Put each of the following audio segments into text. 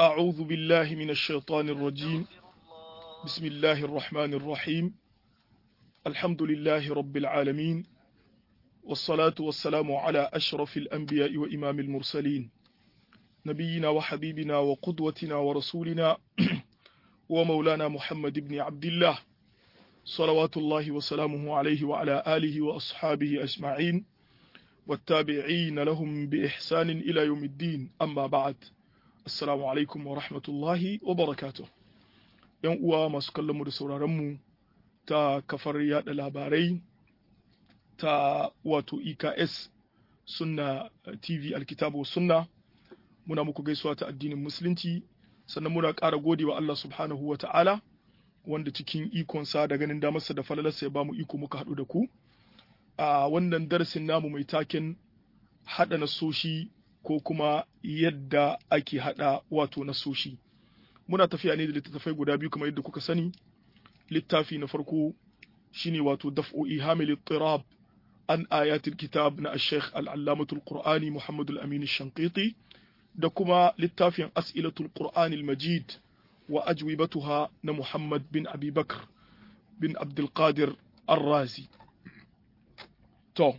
أعوذ بالله من الشيطان الرجيم بسم الله الرحمن الرحيم الحمد لله رب العالمين والصلاة والسلام على أشرف الأنبياء وإمام المرسلين نبينا وحبيبنا وقدوتنا ورسولنا ومولانا محمد بن عبد الله صلوات الله وسلامه عليه وعلى آله وأصحابه أجمعين والتابعين لهم بإحسان إلى يوم الدين أما بعد Assalamu alaikum wa rahmatullahi wa barakatuh. ‘Yan uwa masu kallonmu da sauraronmu ta kafar yada labarai ta wato EKS Sunna TV Alkitabu Sunna muna muku gaisuwa ta addinin Musulunci sannan muna ƙara gode wa Allah subhanahu wa ta'ala wanda cikin ikonsa da ganin damarsa da falalarsa ya ba mu iko muka haɗu da ku. A wannan darasin namu mai taken haɗa nasoshi ko kuma yadda ake hada wato nasoshi muna tafiya ne da littattafai guda biyu kamar yadda kuka sani littafi na farko shine wato daf'o'i hamil tirab an ayatul kitab na ash-shaykh al-allamatul qur'ani muhammad al-amin ash-shanqiti da kuma littafin as'ilatul qur'ani al-majid wa ajwibatuha na muhammad bin abi bakr bin abdul qadir ar-razi to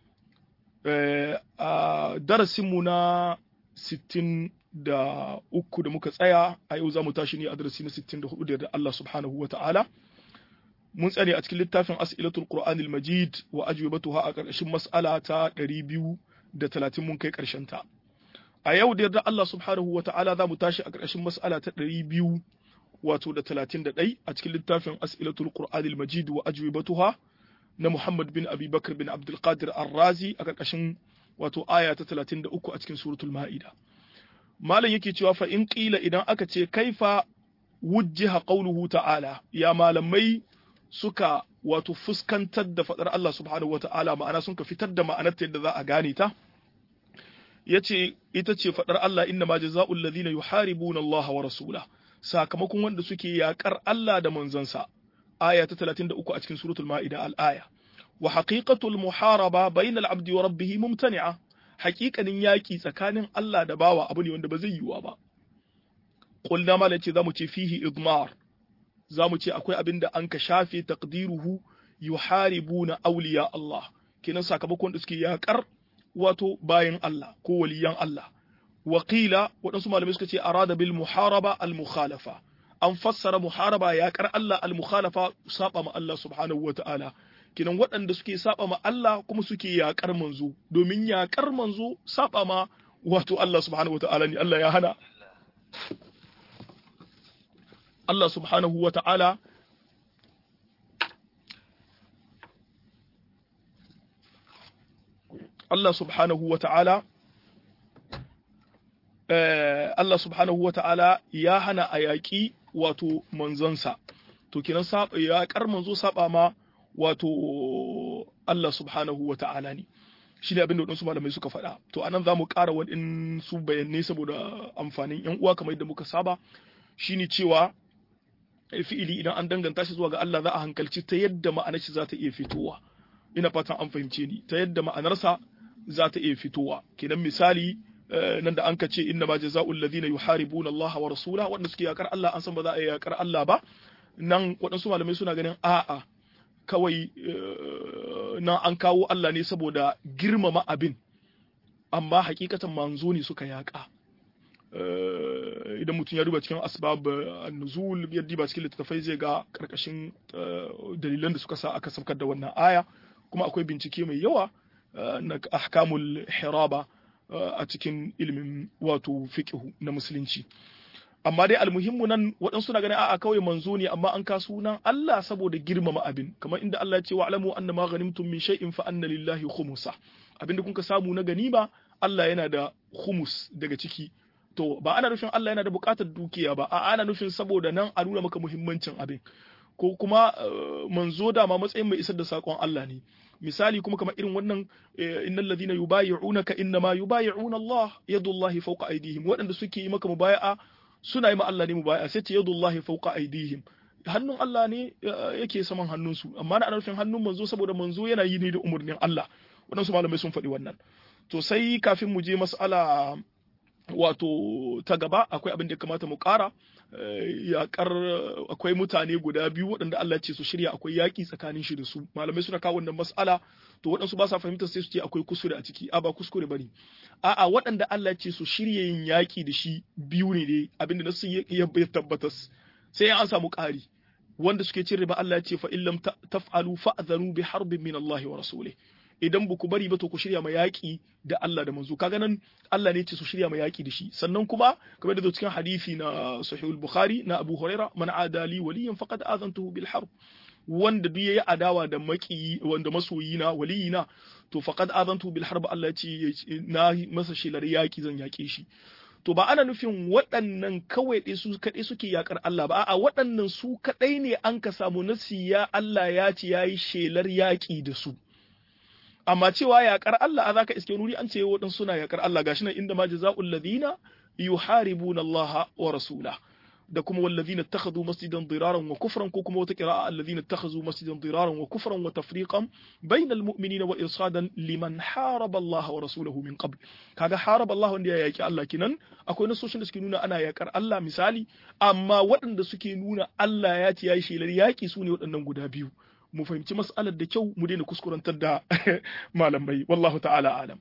a darasinmu na 63 da muka tsaya a yau za mu tashi ne a darasi na 64 da Allah subhanahu wa ta'ala mun tsare a cikin littafin as'ilatul qur'anil majid wa ajwibatuha a ƙarƙashin mas'ala ta 230 mun kai ƙarshen ta a yau da yarda Allah subhanahu wa ta'ala za mu tashi a ƙarƙashin mas'ala ta 200 wato da 31 a cikin littafin as'ilatul qur'anil majid wa ajwibatuha na Muhammad bin Abi Bakar bin Abdul Qadir Ar-Razi a ƙarƙashin wato aya ta 33 a cikin suratul Ma'ida. Malam yake cewa fa in qila idan aka ce kaifa wujjiha qawluhu ta'ala ya malamai suka wato fuskantar da fadar Allah subhanahu wata'ala ma'ana sun ka fitar da ma'anar ta yadda za a gane ta yace ita ce fadar Allah inna ma jazaa'ul ladhina yuharibuna Allah wa rasulahu sakamakon wanda suke yakar Allah da manzansa aya ta 33 a cikin suratul ma'ida al-aya wa haqiqatul muharaba bainal abdi wa rabbih mumtani'a haqiqanin yaki tsakanin Allah da bawa abu ne wanda ba zai yiwa ba qulna ma lace zamu ce fihi idmar zamu ce akwai abin da an ka shafe taqdiruhu yuharibuna awliya Allah kenan sakamakon da suke yakar wato bayan Allah ko waliyan Allah wa qila waɗansu malamai suka ce arada bil muharaba al mukhalafa an fassara muharaba yaƙar Allah al-mukhalafa saba ma Allah subhanahu wa ta'ala kinan waɗanda suke saba ma Allah kuma suke yaƙar manzo domin yaƙar manzo saba ma wato Allah subhanahu wa ta'ala ne Allah ya hana Allah subhanahu wa ta'ala Allah subhanahu wa ta'ala Allah subhanahu wa ta'ala ya hana a yaƙi wato manzonsa to kinan ya kar manzo saba ma wato Allah subhanahu wa ta'ala ne shi ne abin da waɗansu malamai suka faɗa to anan za mu ƙara waɗansu bayanai saboda amfanin yan uwa kamar yadda muka saba shine cewa fi'ili idan an danganta shi zuwa ga Allah za a hankalci ta yadda ma'anar shi za ta iya fitowa ina fatan an fahimce ni ta yadda ma'anarsa za ta iya fitowa kenan misali nan da an ka ce inna ma jazaa'ul ladina yuharibuna Allah wa rasula wanda suke yakar Allah an san ba za a yakar Allah ba nan waɗansu malamai suna ganin a'a kawai nan an kawo Allah ne saboda girmama abin amma hakikatan manzo ne suka yaka idan mutum ya duba cikin asbab nuzul ya duba cikin littattafai zai ga karkashin dalilan da suka sa aka saukar da wannan aya kuma akwai bincike mai yawa na ahkamul hiraba a cikin ilimin wato fiqhu na musulunci amma dai almuhimmu nan waɗansu na ganin a'a kawai manzo ne amma an kasu sunan Allah saboda girmama abin kamar inda Allah ya ce wa alamu anna ma ghanimtum min shay'in fa anna lillahi khumsa abinda kun ka samu na ganima Allah yana da khumus daga ciki to ba ana nufin Allah yana da buƙatar dukiya ba a'a ana nufin saboda nan a nuna maka muhimmancin abin ko kuma manzo da ma matsayin mai isar da sakon Allah ne misali kuma kamar irin wannan innal ladina yubayi'unaka innama yubayi'una Allah yadullahi fawqa aydihim waɗanda suke yi maka mubaya'a suna yi ma Allah ne mubaya'a sai ce yadullahi fawqa aydihim hannun Allah ne yake saman hannunsu amma na nufin hannun manzo saboda manzo yana yi ne da umarnin Allah waɗansu malamai sun faɗi wannan to sai kafin mu je mas'ala wato ta gaba akwai abin da ya kamata mu ƙara yaƙar akwai mutane guda biyu waɗanda Allah ce su shirya akwai yaƙi tsakanin shi da su malamai suna kawo wannan mas'ala to waɗansu ba sa fahimtar sai su ce akwai kuskure a ciki a ba kuskure bane a'a waɗanda Allah ce su shirya yin yaƙi da shi biyu ne dai abinda nasu ya tabbatas sai an samu ƙari wanda suke cin riba Allah ya ce fa illam taf'alu fa'dhanu bi harbin min Allah wa rasulih idan ba ku bari ba to ku shirya ma yaƙi da Allah da manzo kaga nan Allah ne ce su shirya ma yaƙi da shi sannan kuma kamar da zo cikin hadisi na sahih al-bukhari na Abu Huraira man adali waliyan faqad azantuhu bil harb wanda duk yayi adawa da maki wanda masoyina waliyina to faqad azantuhu bil harb Allah ya ce na masa shelar yaƙi zan yaƙe shi to ba ana nufin waɗannan kawai ɗai su kaɗai suke yaƙar Allah ba a'a waɗannan su kaɗai ne an ka samu nasi ya Allah ya ce yayi shelar yaƙi da su amma cewa yaƙar Allah a zaka iske nuri an ce waɗansu suna yaƙar Allah gashi nan inda ma jazaa'ul ladina yuharibuna Allah wa rasula da kuma wallazina ittakhadhu masjidan diraran wa kufran ko kuma wata qira'a allazina ittakhadhu masjidan diraran wa kufran wa tafriqan bainal mu'minina wa irsadan liman haraba Allah wa rasulahu min qabl kaga haraba Allah wanda ya yaki Allah kinan akwai nasoshin da suke nuna ana yakar Allah misali amma waɗanda suke nuna Allah ya ce yayi shelar yaki su ne waɗannan guda biyu mu fahimci mas'alar da kyau mu daina kuskurantar da malamai wallahu ta'ala alam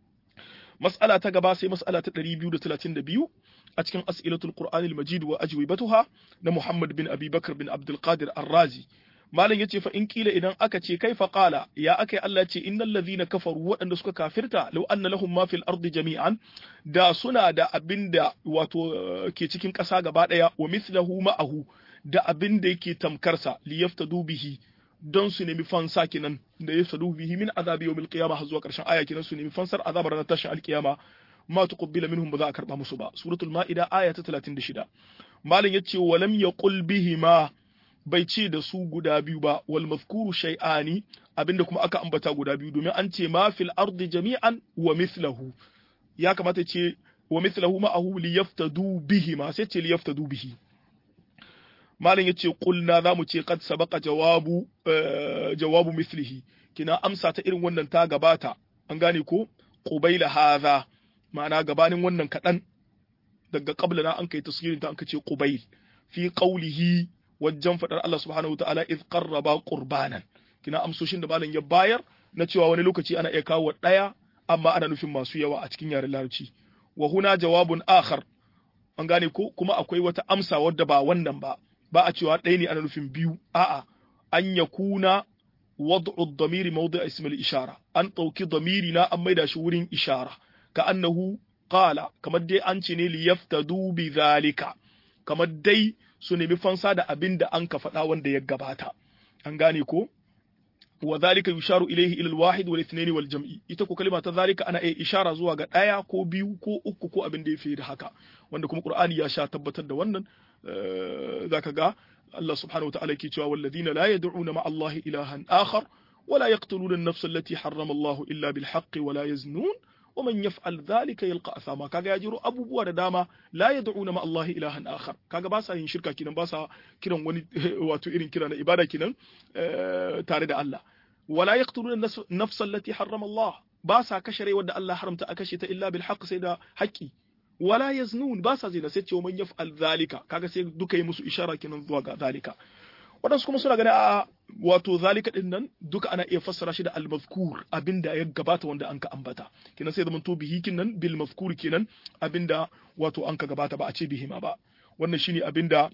mas'ala ta gaba sai mas'ala ta 232 a cikin as'ilatul qur'ani al-majid wa ajwibatuha na Muhammad bin Abi Bakr bin Abdul Qadir Ar-Razi malam yace fa in kila idan aka ce kai fa qala ya akai Allah ce innal ladhina kafaru waɗanda suka kafirta law anna lahum ma fil ardi jami'an da suna da abinda wato ke cikin ƙasa gaba ɗaya wa mithlahu ma'ahu da abinda yake tamkarsa liyaftadu bihi don su nemi fansa kenan da ya sadu bihi min azabi yawmil qiyamah har zuwa karshen aya kenan su nemi fansar azabar ranar tashin alkiyama ma tuqbila minhum ba za a karba musu ba suratul maida aya ta 36 malam yace walam yaqul bihi ma bai ce da su guda biyu ba wal mazkuru shay'ani abinda kuma aka ambata guda biyu domin an ce ma fil ardi jami'an wa mithlahu ya kamata ce wa mithlahu ma'ahu liyaftadu bihi ma sai ce liyaftadu bihi malam yace qulna zamu ce qad sabaqa jawabu jawabu mithlihi kina amsa ta irin wannan ta gabata an gane ko qubaila hadha ma'ana gabanin wannan kadan daga qabla na an kai tasgirin ta an kace qubail fi qawlihi wajen fadar Allah subhanahu wataala iz qarraba qurbanan kina amsoshin da malam ya bayar na cewa wani lokaci ana iya kawo daya amma ana nufin masu yawa a cikin yaren larabci wa huna jawabun akhar an gane ko kuma akwai wata amsa wadda ba wannan ba ba a cewa ɗaya ne ana nufin biyu a'a an ya kuna wad'u damiri mawdi' ism al-ishara an ɗauki damiri na an maida shi wurin ishara ka annahu qala kamar dai an ce ne li yaftadu bi zalika kamar dai su nemi fansa da abin da an ka faɗa wanda ya gabata an gane ko wa zalika yusharu ilayhi ila al-wahid wal ithnain wal jam'i ita ko kalma ta zalika ana iya ishara zuwa ga ɗaya ko biyu ko uku ko abin da ya fi da haka wanda kuma qur'ani ya sha tabbatar da wannan zaka ga Allah subhanahu wa ta'ala ke cewa walladhina la yad'una ma'a Allah ilahan akhar ولا يقتلون النفس التي حرم الله إلا بالحق ولا يزنون ومن يفعل ذلك يلقى أثاما كاغا يجرو أبو بوا داما لا يدعون مع الله إلها آخر كاغا باسا yin shirka kinan basa kiran wani wato irin kira na ibada kinan tare da Allah wala yaqtuluna an-nafs allati harrama Allah basa kashe rai wanda Allah haramta a kashe ta illa bil haqq sai da haƙƙi wala yaznun basa zina sai ce man yaf'al zalika kaga sai duka yi musu ishara kinan zuwa ga zalika waɗansu kuma suna gani a wato zalika din nan duka ana iya fassara shi da al-mazkur abinda ya gabata wanda an ka ambata kenan sai zaman to bihi kinan bil mazkur kenan abinda wato an ka gabata ba a ce bihi ma ba wannan shine abinda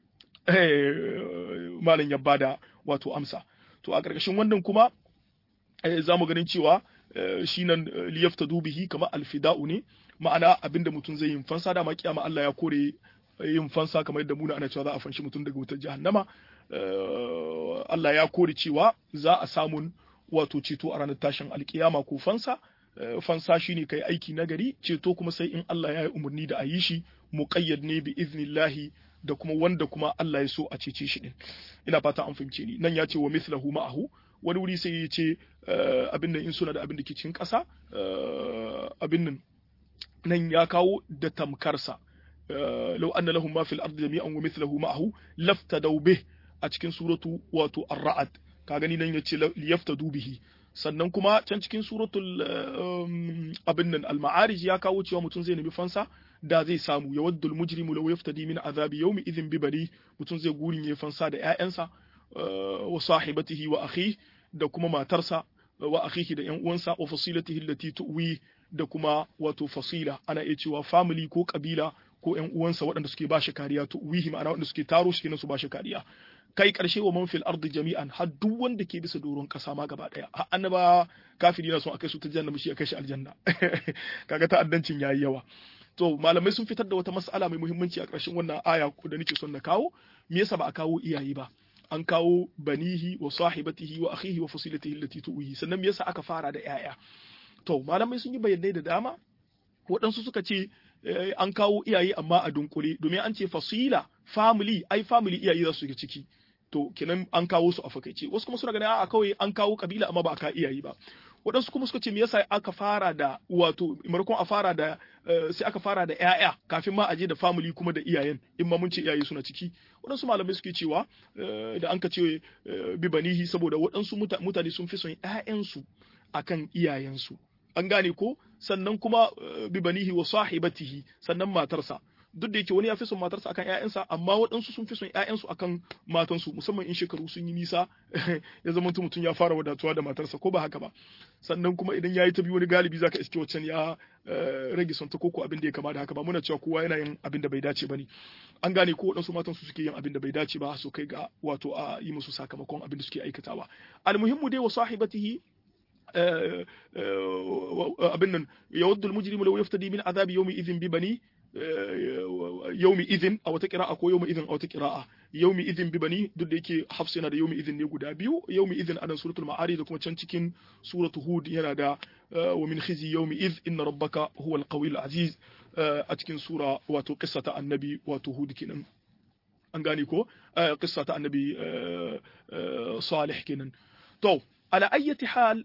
malam ya bada wato amsa to a ƙarƙashin wannan kuma za mu ganin cewa shi nan liyaftadu bihi kamar alfida'u ne ma'ana abinda mutum zai yin fansa da ma kiyama Allah ya kore yin fansa kamar yadda muna ana cewa za a fanshi mutum daga wutar jahannama Allah ya kore cewa za a samun wato ceto a ranar tashin alkiyama ko fansa fansa shine kai aiki nagari ceto kuma sai in Allah ya yi umarni da a yi shi muqayyad ne bi iznillahi da kuma wanda kuma Allah ya so a cece shi din ina fata an fahimce ni nan ya ce wa mithlahu ma'ahu wani wuri sai ya ce abin nan in suna da abin da ke cikin ƙasa abin nan nan ya kawo da tamkarsa law anna lahum ma fil ardi jami'an wa mithluhu ma'ahu laftadaw bih a cikin suratu wato ar-ra'd ka gani nan yace liyaftadu bihi sannan kuma can cikin suratul abin nan al-ma'arij ya kawo cewa mutum zai nemi fansa da zai samu ya waddul mujrimu law yaftadi min azabi yawmi idhin bi bari mutum zai gurin ya fansa da ƴaƴansa wa sahibatihi wa akhihi da kuma matarsa wa akhihi da ƴan uwansa wa fasilatihi allati tuwi da kuma wato fasila ana iya cewa family ko kabila ko ƴan uwansa waɗanda suke ba shi kariya tuwihi ma'ana waɗanda suke taro shi kenan su ba shi kariya kai karshe wa man fil ardi jami'an har duk wanda ke bisa doron kasa ma gaba daya har annaba kafiri na son akai su ta janna shi akai shi aljanna kaga ta'addancin yayi yawa to malamai sun fitar da wata mas'ala mai muhimmanci a ƙarshen wannan aya da nake son na kawo me yasa ba a kawo iyaye ba an kawo banihi wa sahibatihi wa akhihi wa fasilatihi allati tuwihi sannan me yasa aka fara da yaya to malamai sun yi bayanai da dama waɗansu suka ce an kawo iyaye amma a dunkule domin an ce fasila family ai family iyaye za su shiga ciki to kenan an kawo su a fakaice wasu kuma suna ganin a kawai an kawo kabila amma ba a ka iyaye ba waɗansu kuma suka ce me yasa aka fara da wato maimakon a fara da sai aka fara da ƴaƴa kafin ma a je da family kuma da iyayen in ma mun ce iyaye suna ciki waɗansu malamai suke cewa da an ka ce bi banihi saboda waɗansu mutane sun fi son ƴaƴansu akan iyayensu an gane ko sannan kuma bi banihi wa sahibatihi sannan matarsa duk da yake wani ya fi son matarsa akan ƴaƴansa amma waɗansu sun fi son ƴaƴansu akan matansu musamman in shekaru sun yi nisa ya zama mutum ya fara wadatuwa da matarsa ko ba haka ba sannan kuma idan ya yi ta biyu wani galibi zaka iske waccan ya rage son ta koko abin da ya kama da haka ba muna cewa kowa yana yin abin da bai dace ba ne an gane ko waɗansu matan su suke yin abin da bai dace ba su kai ga wato a yi musu sakamakon abin da suke aikatawa almuhimmu dai wa sahibatihi abin nan yawaddu almujrimu law yaftadi min azabi yawmi idhin bi bani yaumi idin a wata kira'a ko yaumi idin a wata kira'a yaumi idin bi bani duk da yake hafs yana da yaumi idin ne guda biyu yaumi idin a nan suratul ma'ari da kuma can cikin suratul hud yana da wa min khizi yaumi id inna rabbaka huwal qawiyul aziz a cikin sura wato qissata annabi wato hud kenan an gane ko qissata annabi salih kenan to ala ayyati hal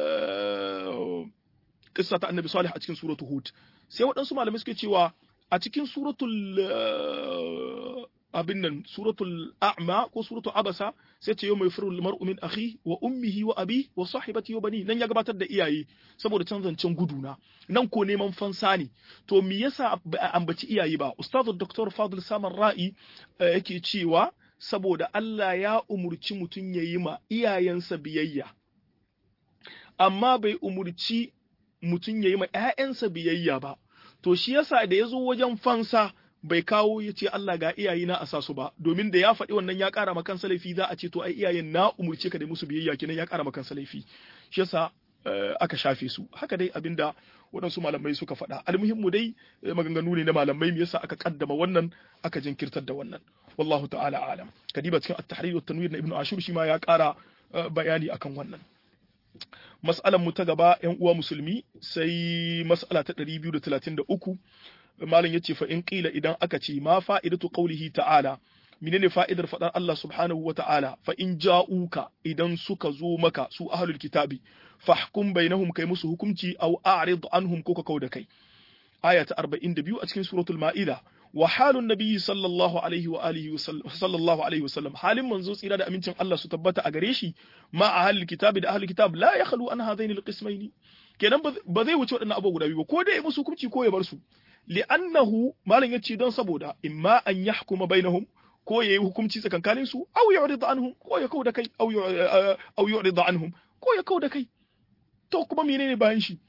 qissata annabi salih a cikin suratul hud sai waɗansu malamai suke cewa a cikin suratul abin nan suratul a'ma ko suratul abasa sai ce yau mai firul mar'u min akhi wa ummihi wa abi wa sahibati wa bani nan ya gabatar da iyaye saboda canzancen guduna nan ko neman fansa ne to me yasa ba a ambaci iyaye ba ustazu dr fadil samar ra'i yake cewa saboda Allah ya umurci mutum ya yi ma iyayensa biyayya amma bai umurci mutum ya yi ma 'ya'yansa biyayya ba to shi yasa da ya zo wajen fansa bai kawo ya ce Allah ga iyayena a sa su ba domin da ya faɗi wannan ya ƙara makan laifi za a ce to ai iyayen na umurce ka da musu biyayya kenan ya ƙara makan laifi shi yasa aka shafe su haka dai abinda waɗansu malamai suka faɗa almuhimmu dai maganganu ne na malamai me yasa aka kaddama wannan aka jinkirtar da wannan wallahu ta'ala alam kadiba cikin at-tahrir wa tanwir na ibnu ashur shi ma ya ƙara bayani akan wannan mas'alan mu ta gaba yan uwa musulmi sai mas'ala ta 233 malam yace fa in qila idan aka ce ma fa'idatu qawlihi ta'ala menene fa'idar fadar Allah subhanahu wa ta'ala fa in ja'uka idan suka zo maka su ahlul kitabi fahkum bainahum kai musu hukunci aw a'rid anhum ko ka kauda kai aya ta 42 a cikin suratul ma'ida wa halun nabiyyi sallallahu alaihi wa alihi sallallahu alaihi wa sallam halin manzo tsira da amincin Allah su tabbata a gare shi ma a ahlul kitabi da ahlul kitab la yakhlu an hadaini alqismaini kenan ba zai wuce waɗannan abubuwa guda biyu ba ko dai ya musu hukunci ko ya bar su li'annahu malam yace don saboda imma an yahkuma bainahum ko yayi hukunci tsakankanin su aw yu'rid anhum ko ya kauda kai aw aw yu'rid anhum ko ya kauda kai to kuma menene bayan shi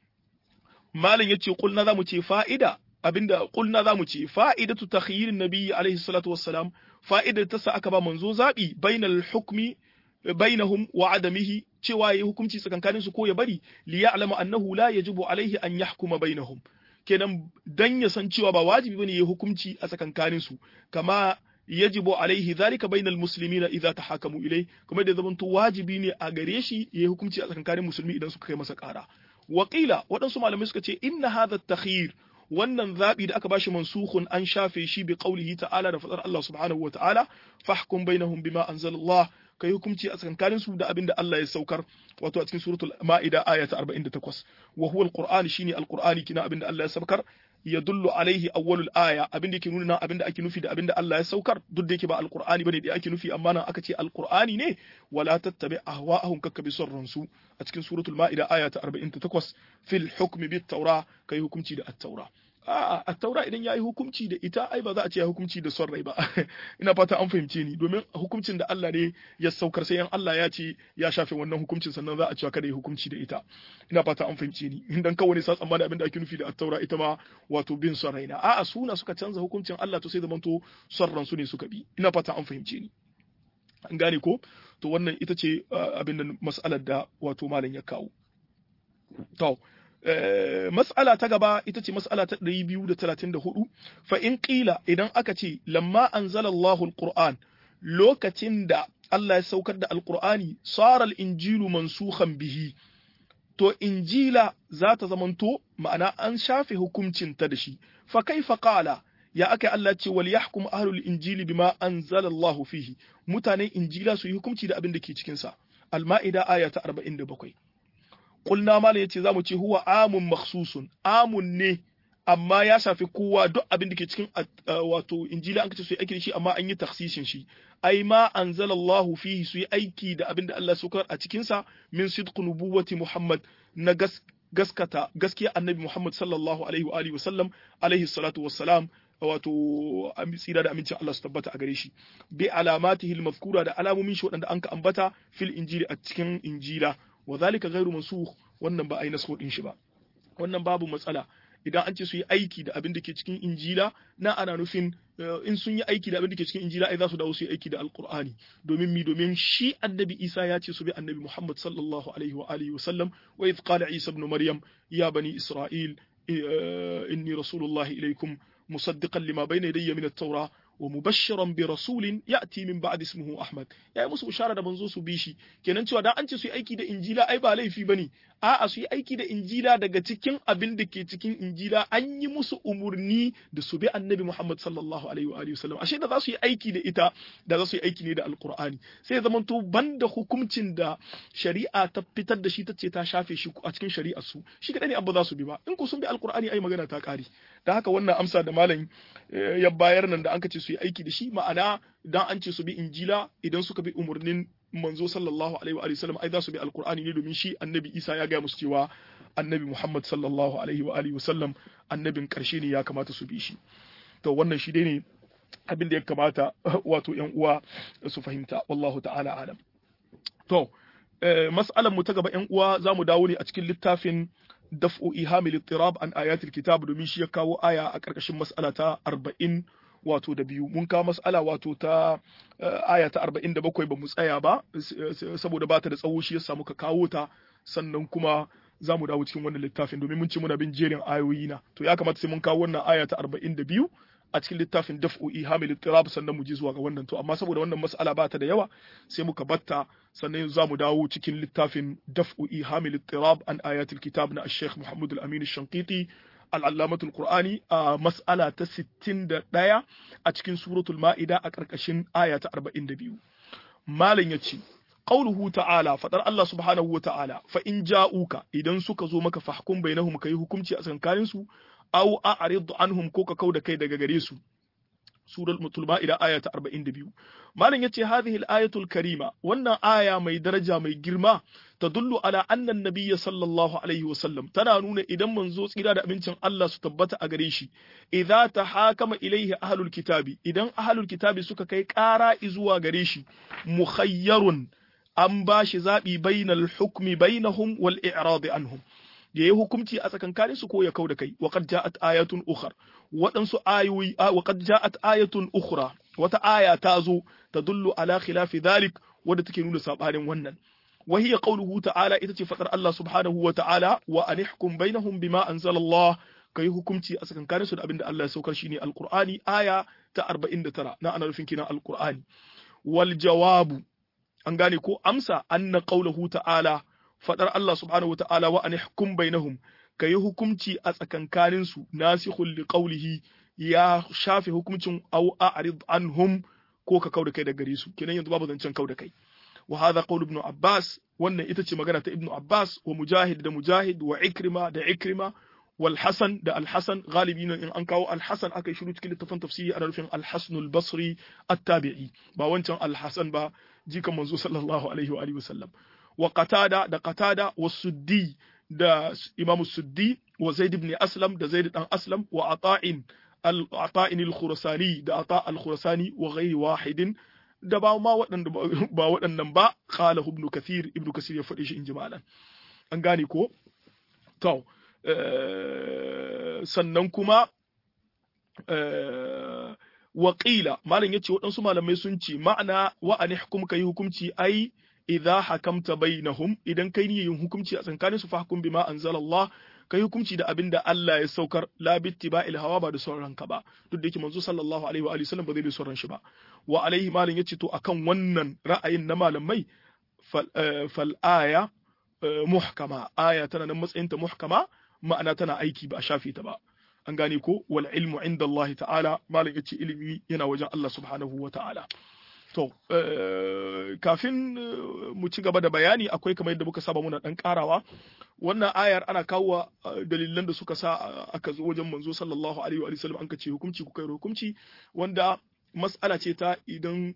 malam yace kulna zamu ce fa'ida abinda kulna zamu ce fa'idatu takhyirin nabiyyi alaihi salatu wassalam fa'idar ta sa aka ba manzo zabi bainal hukmi bainahum wa adamihi cewa yayi hukunci tsakankanin su ko ya bari li ya'lamu annahu la yajibu alaihi an yahkuma bainahum kenan dan ya san cewa ba wajibi bane yayi hukunci a tsakankanin su kama yajibu alaihi zalika bainal muslimina idza tahakamu ilai kuma da zaman to wajibi ne a gare shi yayi hukunci a tsakankanin musulmi idan suka kai masa ƙara Wakila waɗansu malamai suka ce inna hadha takhir wannan zabi da aka bashi mansukhun an shafe shi bi qaulihi ta'ala da fadar Allah subhanahu wa ta'ala fahkum bainahum bima anzalallah kai hukunci a tsakankanin su da abinda Allah ya saukar wato a cikin suratul ma'ida aya ta 48 wa huwa alqur'ani shine alqur'ani kina abinda Allah ya saukar yadullu alaihi awwalul aya abin da yake nuna nan abin da ake nufi da abin da Allah ya saukar duk da yake ba alqur'ani bane da ake nufi amma nan aka ce alqur'ani ne wala tattabi ahwa'ahum kakkabi sarransu a cikin suratul ma'ida aya ta 48 fil hukmi bit taura kai hukunci da at-taura a'a at-taura idan yayi hukunci da ita ai ba za a ce ya hukunci da son rai ba ina fata an fahimce ni domin hukuncin da Allah ne ya saukar sai yan Allah ya ce ya shafe wannan hukuncin sannan za a cewa kada ya hukunci da ita ina fata an fahimce ni idan kawai sa tsammani abin da ake nufi da at-taura ita ma wato bin son raina a'a suna suka canza hukuncin Allah to sai zamanto son ransu ne suka bi ina fata an fahimce ni an gane ko to wannan ita ce abin da mas'alar da wato malam ya kawo to mas'ala ta gaba ita ce mas'ala ta 234 fa in qila idan aka ce lamma anzala Allahu alquran lokacin da Allah ya saukar da alqur'ani sara al-injilu mansukhan bihi to injila za ta zamanto ma'ana an shafe hukuncin ta da shi fa kaifa qala ya aka Allah ce wal yahkum ahlul injili bima anzala Allahu fihi mutanen injila su yi hukunci da abin da ke cikin sa al-ma'ida aya ta 47 kulna mala yace zamu ce huwa amun makhsusun amun ne amma ya shafi kowa duk abin da ke cikin wato injila an kace su yi aiki da shi amma an yi taksisin shi ai ma anzalallahu fihi su yi aiki da abin da Allah saukar a cikin sa min sidqu nubuwati Muhammad na gaskata gaskiya annabi Muhammad sallallahu alaihi wa alihi wa sallam alaihi salatu wassalam wato tsira da amincin Allah su tabbata a gare shi bi alamatihi al-mazkura da alamomin shi waɗanda an ka ambata fil injili a cikin injila wa zalika ghairu mansukh wannan ba a yi nasko din shi ba wannan babu matsala idan an ce su yi aiki da abin da ke cikin injila na ana nufin in sun yi aiki da abin da ke cikin injila ai za su dawo su yi aiki da alqur'ani domin mi domin shi annabi isa ya ce su bi annabi muhammad sallallahu alaihi wa alihi wa sallam wa idh qala isa ibn maryam ya bani isra'il inni rasulullahi ilaikum musaddiqan lima bayna yadayya min at-taura wa mubashiran bi rasulin ya'ti min ba'd ismihi Ahmad yayi musu bishara da manzo su bi shi kenan cewa dan an ce su yi aiki da injila ai ba laifi bane a'a su yi aiki da injila daga cikin abin da ke cikin injila an yi musu umurni da su bi annabi Muhammad sallallahu alaihi wa alihi wasallam ashe da za su yi aiki da ita da za su yi aiki ne da alqur'ani sai zaman to banda hukuncin da shari'a ta fitar da shi ta ce ta shafe shi a cikin shari'ar su shi kadai ne abu za su bi ba in ku sun bi alqur'ani ai magana ta kare da haka wannan amsa da malam ya bayar nan da an ce su yi aiki da shi ma'ana dan an ce su bi injila idan suka bi umarnin manzo sallallahu alaihi wa sallam ai za su bi alqur'ani ne domin shi annabi isa ya gaya musu cewa annabi muhammad sallallahu alaihi wa alihi sallam annabin karshe ne ya kamata su bi shi to wannan shi dai ne abin da ya kamata wato yan uwa su fahimta wallahu ta'ala alam to mas'alan mu ta gaba yan uwa za mu dawo ne a cikin littafin daf'u ihamil ittirab an ayatil kitab domin shi ya kawo aya a ƙarƙashin mas'ala ta 40 wato da biyu mun kawo mas'ala wato ta aya ta 47 ba mu tsaya ba saboda ba ta da tsawo shi ya samu ka kawo ta sannan kuma za mu dawo cikin wannan littafin domin mun ci muna bin jerin ayoyi na to ya kamata sai mun kawo wannan aya ta 42 a cikin littafin daf'u ihamil ittirab sannan mu je zuwa ga wannan to amma saboda wannan mas'ala ba ta da yawa sai muka batta sannan za mu dawo cikin littafin daf'u ihamil ittirab an ayatul kitab na Sheikh Muhammad Al-Amin Shankiti al-Allamatul Qur'ani a mas'ala ta 61 a cikin suratul Ma'ida a ƙarƙashin aya ta 42 malam yace qauluhu ta'ala fadar Allah subhanahu wa ta'ala fa in ja'uka idan suka zo maka fahkum bainahum kai hukunci a tsakanin su aw a'rid anhum ko ka kauda kai daga gare su surar mutulma ila aya ta 42 malam yace hadhihi al-ayatul karima wannan aya mai daraja mai girma tadullu ala anna an-nabiy sallallahu alaihi wasallam tana nuna idan manzo tsira da abincin Allah su tabbata a gare shi idza tahakama ilaihi ahlul kitabi idan ahlul kitabi suka kai ƙara zuwa gare shi mukhayyarun an bashi zabi bainal hukmi bainahum wal i'rad anhum ya yi hukunci a tsakankanin su ko ya kau da kai wa qad ja'at ayatun ukhra waɗansu ayoyi wa qad ja'at ayatun ukhra wata aya ta zo tadullu ala khilafi dhalik wadda take nuna sabanin wannan wa hiya qawluhu ta'ala ita ce fadar Allah subhanahu wa ta'ala wa anihkum bainahum bima anzala Allah kai hukunci a tsakankanin su da abinda Allah ya saukar shine alqur'ani aya ta 49 na ana nufin kina alqur'ani wal jawabu an gane ko amsa anna qawluhu ta'ala fadar Allah subhanahu wa ta'ala wa anihkum bainahum ka yi hukumci a tsakankaninsu nasikhul li qawlihi ya shafe hukuncin aw a'rid anhum ko ka kauda kai da gare su kenan yanzu babu zancen kauda kai wa hadha qawl ibn Abbas wannan ita ce magana ta ibn Abbas wa Mujahid da Mujahid wa Ikrima da Ikrima wal hasan da al hasan galibi nan in an kawo al hasan aka yi shiru cikin littafin tafsiri ana nufin al hasanul basri at-tabi'i ba wancan al hasan ba jikan manzo sallallahu alaihi wa alihi wasallam wa qatada da qatada wa suddi da imam suddi wa zaid ibn aslam da zaid dan aslam wa ata'in al-ata'in al-khurasani da ata al-khurasani wa ghairi wahidin da ba ma waɗanda ba waɗannan ba qala ibn kathir ibn kathir ya faɗi shi in jimalan an gane ko to sannan kuma waƙila malam yace waɗansu malamai sun ce ma'ana wa an hukum kai hukumci ai idza hakamta bainahum idan kai ne yin hukumci a tsakanin su fahkum bima anzalallah kai hukumci da abin da Allah ya saukar la bittiba'il hawa ba da sauran ka ba duk da yake manzo sallallahu alaihi wa alihi sallam ba zai bi sauran shi ba wa alaihi malam yace to akan wannan ra'ayin na malamai fal aya muhkama aya tana nan matsayin ta muhkama ma'ana tana aiki ba a shafe ta ba an gane ko wal ilmu inda Allah ta'ala malam yace ilimi yana wajen Allah subhanahu wa ta'ala to kafin mu ci gaba da bayani akwai kamar yadda muka saba muna dan karawa wannan ayar ana kawo dalilan da suka sa aka zo wajen manzo sallallahu alaihi wa sallam an ka ce hukunci ku kai hukunci wanda mas'ala ce ta idan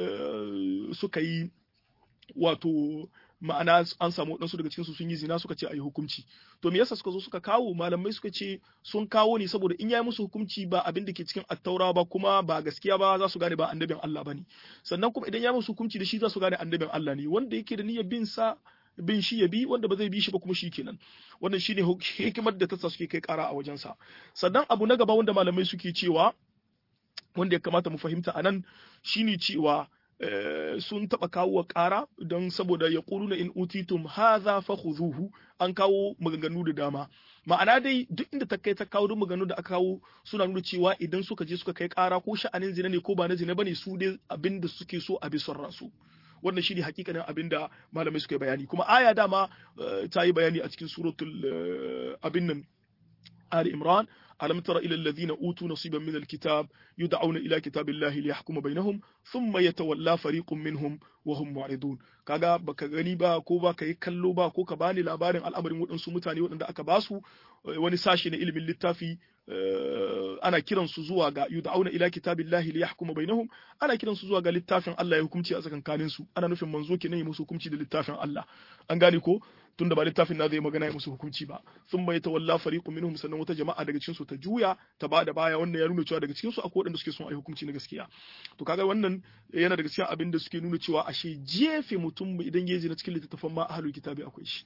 suka yi wato ma'ana an samu waɗansu daga cikinsu sun yi zina suka ce a yi hukunci to me yasa suka zo suka kawo malamai suka ce sun kawo ne saboda in yayi musu hukunci ba abin da ke cikin attaura ba kuma ba gaskiya ba za su gane ba annabin Allah bane sannan kuma idan ya musu hukunci da shi za su gane annabin Allah ne wanda yake da niyyar bin sa bin shi ya bi wanda ba zai bi shi ba kuma shi kenan wannan shine hikimar da ta sa suke kai kara a wajensa sannan abu na gaba wanda malamai suke cewa wanda ya kamata mu fahimta anan shine cewa sun taɓa kawo wa ƙara don saboda ya na in utitum haza fa khuzuhu an kawo maganganu da dama ma'ana dai duk inda ta kai ta kawo duk maganganu da aka kawo suna nuna cewa idan suka je suka kai ƙara ko sha'anin zina ne ko ba na zina bane su dai abin da suke so a bi son ransu wannan shine hakikanin abin da malamai suka yi bayani kuma aya dama ta yi bayani a cikin suratul abin nan Ali Imran ألم تر إلى الذين أوتوا نصيبا من الكتاب يدعون إلى كتاب الله ليحكم بينهم ثم يتولى فريق منهم وهم معرضون kaga baka gani ba ko ba ka yi kallo ba ko ka bani labarin al'amarin waɗansu mutane waɗanda aka basu wani sashi na ilimin littafi ana kiran su zuwa ga yud'auna ila kitabillahi liyahkuma bainahum ana kiran su zuwa ga littafin Allah ya hukunci a tsakankanin su ana nufin manzo kenan ya musu hukunci da littafin Allah an gane ko tunda ba littafin na zai magana ya musu hukunci ba sun bai tawalla fariqu minhum sannan wata jama'a daga cikin su ta juya ta ba da baya wannan ya nuna cewa daga cikin su akwai waɗanda suke son a yi hukunci na gaskiya to kaga wannan yana daga cikin abin da suke nuna cewa ashe jefe mutum idan ya na cikin littattafan ma ahlul kitabi akwai shi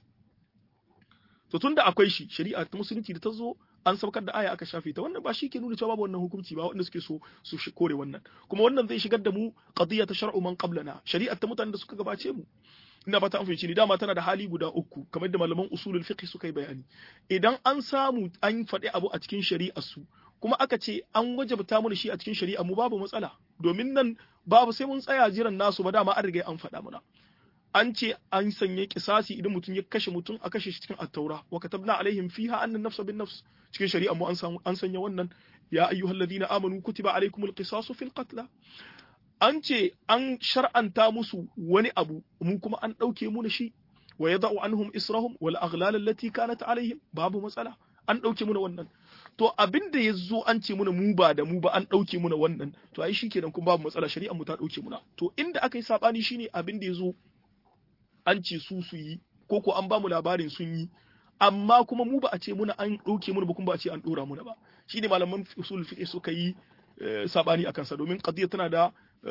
to tunda akwai shi shari'a ta musulunci da ta zo an saukar da aya aka shafe ta wannan ba shi ke nuna cewa babu wannan hukunci ba wanda suke so su kore wannan kuma wannan zai shigar da mu qadiyya ta shar'u man qablana shari'ar ta mutanen da suka gabace mu ina fata an fahimci ni dama tana da hali guda uku kamar da malaman usulul fiqh suka yi bayani idan an samu an faɗi abu a cikin shari'ar su kuma aka ce an wajabta mu shi a cikin shari'a mu babu matsala domin nan babu sai mun tsaya jiran nasu ba dama an riga an faɗa mana an ce an sanya kisasi idan mutum ya kashe mutum a kashe shi cikin attaura wa katabna alaihim fiha annan nafsa bin nafs cikin shari'a mu an sanya wannan ya ayyuhalladhina amanu kutiba alaikumul qisasu fil qatl an ce an shar'anta musu wani abu mu kuma an ɗauke mu na shi wa yada'u anhum israhum wal aghlal allati kanat alaihim babu matsala an ɗauke mu na wannan to abin da ya zo an ce muna mu ba da mu ba an ɗauke muna wannan to ai shi kenan kuma babu matsala shari'ar mu ta ɗauke muna to inda aka yi saɓani shine abin da ya zo an ce su su yi ko ko an ba mu labarin sun yi amma kuma mu ba a ce muna an ɗauke muna ba kuma ba a ce an ɗora muna ba shine malaman usul fiqh suka yi saɓani a kansa domin qadiyya tana da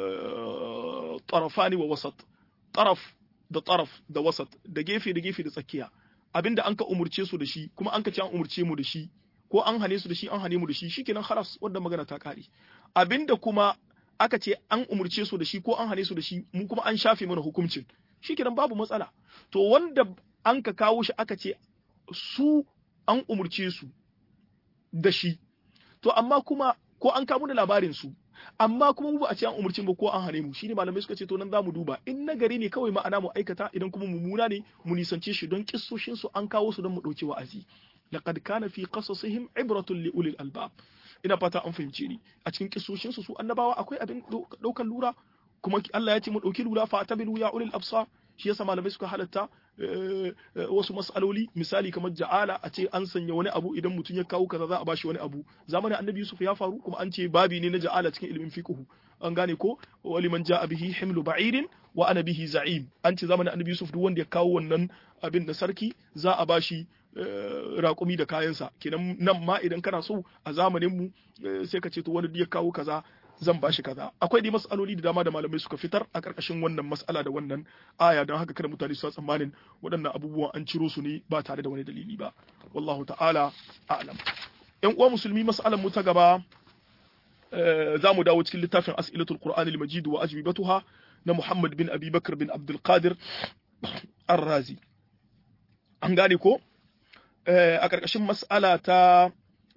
tarafani wa wasat taraf da taraf da wasat da gefe da gefe da tsakiya abinda an ka umurce su da shi kuma an ka ce an umurce mu da shi ko an hane su da shi an hane mu da shi shikenan khalas wanda magana ta kare abinda kuma aka ce an umurce su da shi ko an hane su da shi mu kuma an shafe mana hukuncin shikenan babu matsala to wanda an ka kawo shi aka ce su an umurce su da shi to amma kuma ko an kawo da labarin su amma kuma mu ba a ce an umurce mu ko an hane mu shine malamai suka ce to nan zamu duba in nagari ne kawai ma'ana mu aikata idan kuma mummuna ne mu nisance shi don kissoshin su an kawo su don mu dauki wa'azi laqad kana fi qasasihim ibratun li ulil albab ina fata an fahimce ni a cikin kissoshin su su annabawa akwai abin daukan lura kuma Allah ya ce mu dauki lura fa tabilu ya ulil absar shi yasa malamai suka halatta wasu mas'aloli misali kamar ja'ala a ce an sanya wani abu idan mutum ya kawo kaza za a bashi wani abu zamanin annabi yusuf ya faru kuma an ce babi ne na ja'ala cikin ilimin fiqh an gane ko wali man ja'a bihi himlu ba'irin wa ana bihi za'im an ce zamanin annabi yusuf duk wanda ya kawo wannan abin da sarki za a bashi raƙumi da kayansa kenan nan ma idan kana so a zamanin mu sai ka ce to wani ya kawo kaza zan bashi kaza akwai dai mas'aloli da dama da malamai suka fitar a ƙarƙashin wannan mas'ala da wannan aya don haka kada mutane su tsammanin waɗannan abubuwan an ciro su ne ba tare da wani dalili ba wallahu ta'ala a'lam yan uwa musulmi mas'alan mu ta gaba za mu dawo cikin littafin as'ilatul qur'ani al-majid wa ajwibatuha na Muhammad bin Abi Bakr bin Abdul Qadir Ar-Razi an gane ko a ƙarƙashin mas'ala ta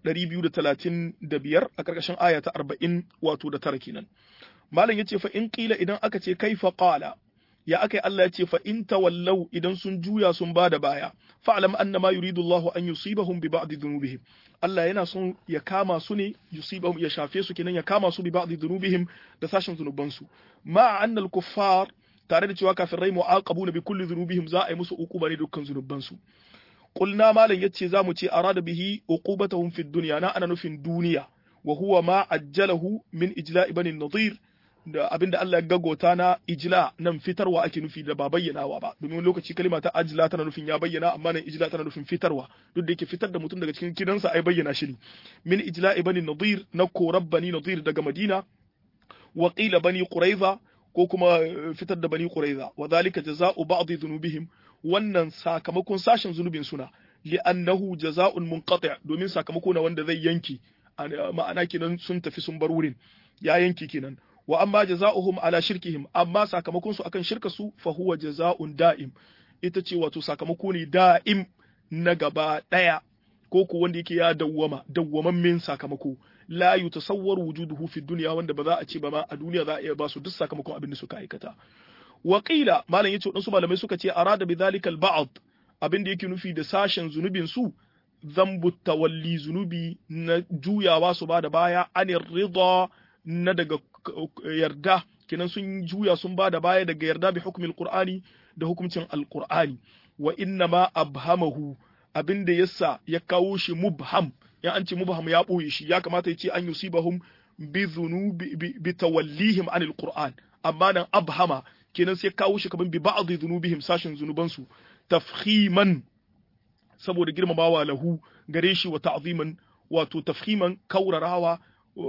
235 a ƙarƙashin aya ta 40 wato da tara kenan malam yace fa in qila idan aka ce kaifa qala ya akai Allah ya ce fa in tawallau idan sun juya sun bada baya fa'lam anna ma yuridu Allah an yusibahum bi ba'd dhunubihim Allah yana son ya kama su ne yusibahum ya shafe su kenan ya kama su bi ba'd dhunubihim da sashin zunuban su ma anna al-kuffar tare da cewa kafirai mu'aqabuna bi kulli dhunubihim za a yi musu uquba ne dukkan zunuban su qulna malam yace zamu ce arada bihi uqubatahum fid dunya na ana nufin duniya wa huwa ma ajjalahu min ijla'i bani nadir da abinda Allah ya gagota na ijla nan fitarwa ake nufi da ba bayyanawa ba domin lokaci kalima ta ajla tana nufin ya bayyana amma nan ijla tana nufin fitarwa duk da yake fitar da mutum daga cikin gidansa ai bayyana shi ne min ijla'i bani nadir na korab bani nadir daga madina wa qila bani quraiza ko kuma fitar da bani quraiza wa dhalika jazaa'u ba'd dhunubihim wannan sakamakon sashen zunubin suna li'annahu jaza'un munqati' domin sakamako na wanda zai yanki ma'ana kenan sun tafi sun bar wurin ya yanki kenan wa amma jaza'uhum ala shirkihim amma sakamakon su akan shirka su fa huwa jaza'un da'im ita ce wato sakamako ne da'im na gaba daya ko ko wanda yake ya dawwama dawwamammin sakamako la yutasawwaru wujuduhu fi dunya wanda ba za a ce ba ma a duniya za a iya ba su duk sakamakon abin da suka aikata wa qila malam yace wadansu malamai suka ce arada bi dhalika al abin da yake nufi da sashen zunubin su zambu tawalli zunubi na juyawa su ba da baya anir rida na daga yarda kenan sun juya sun ba da baya daga yarda bi hukumin qur'ani da hukuncin alqur'ani wa inna ma abhamahu abinda yasa ya kawo shi mubham ya an ce mubham ya boye shi ya kamata ya ce an yusibahum bi dhunubi bi tawallihim anil qur'an amma nan abhama kenan sai kawo shi kaman bi ba'd dhunubihim sashin zunubansu tafhiman saboda girmamawa lahu gare shi wa ta'ziman wato tafhiman kaurarawa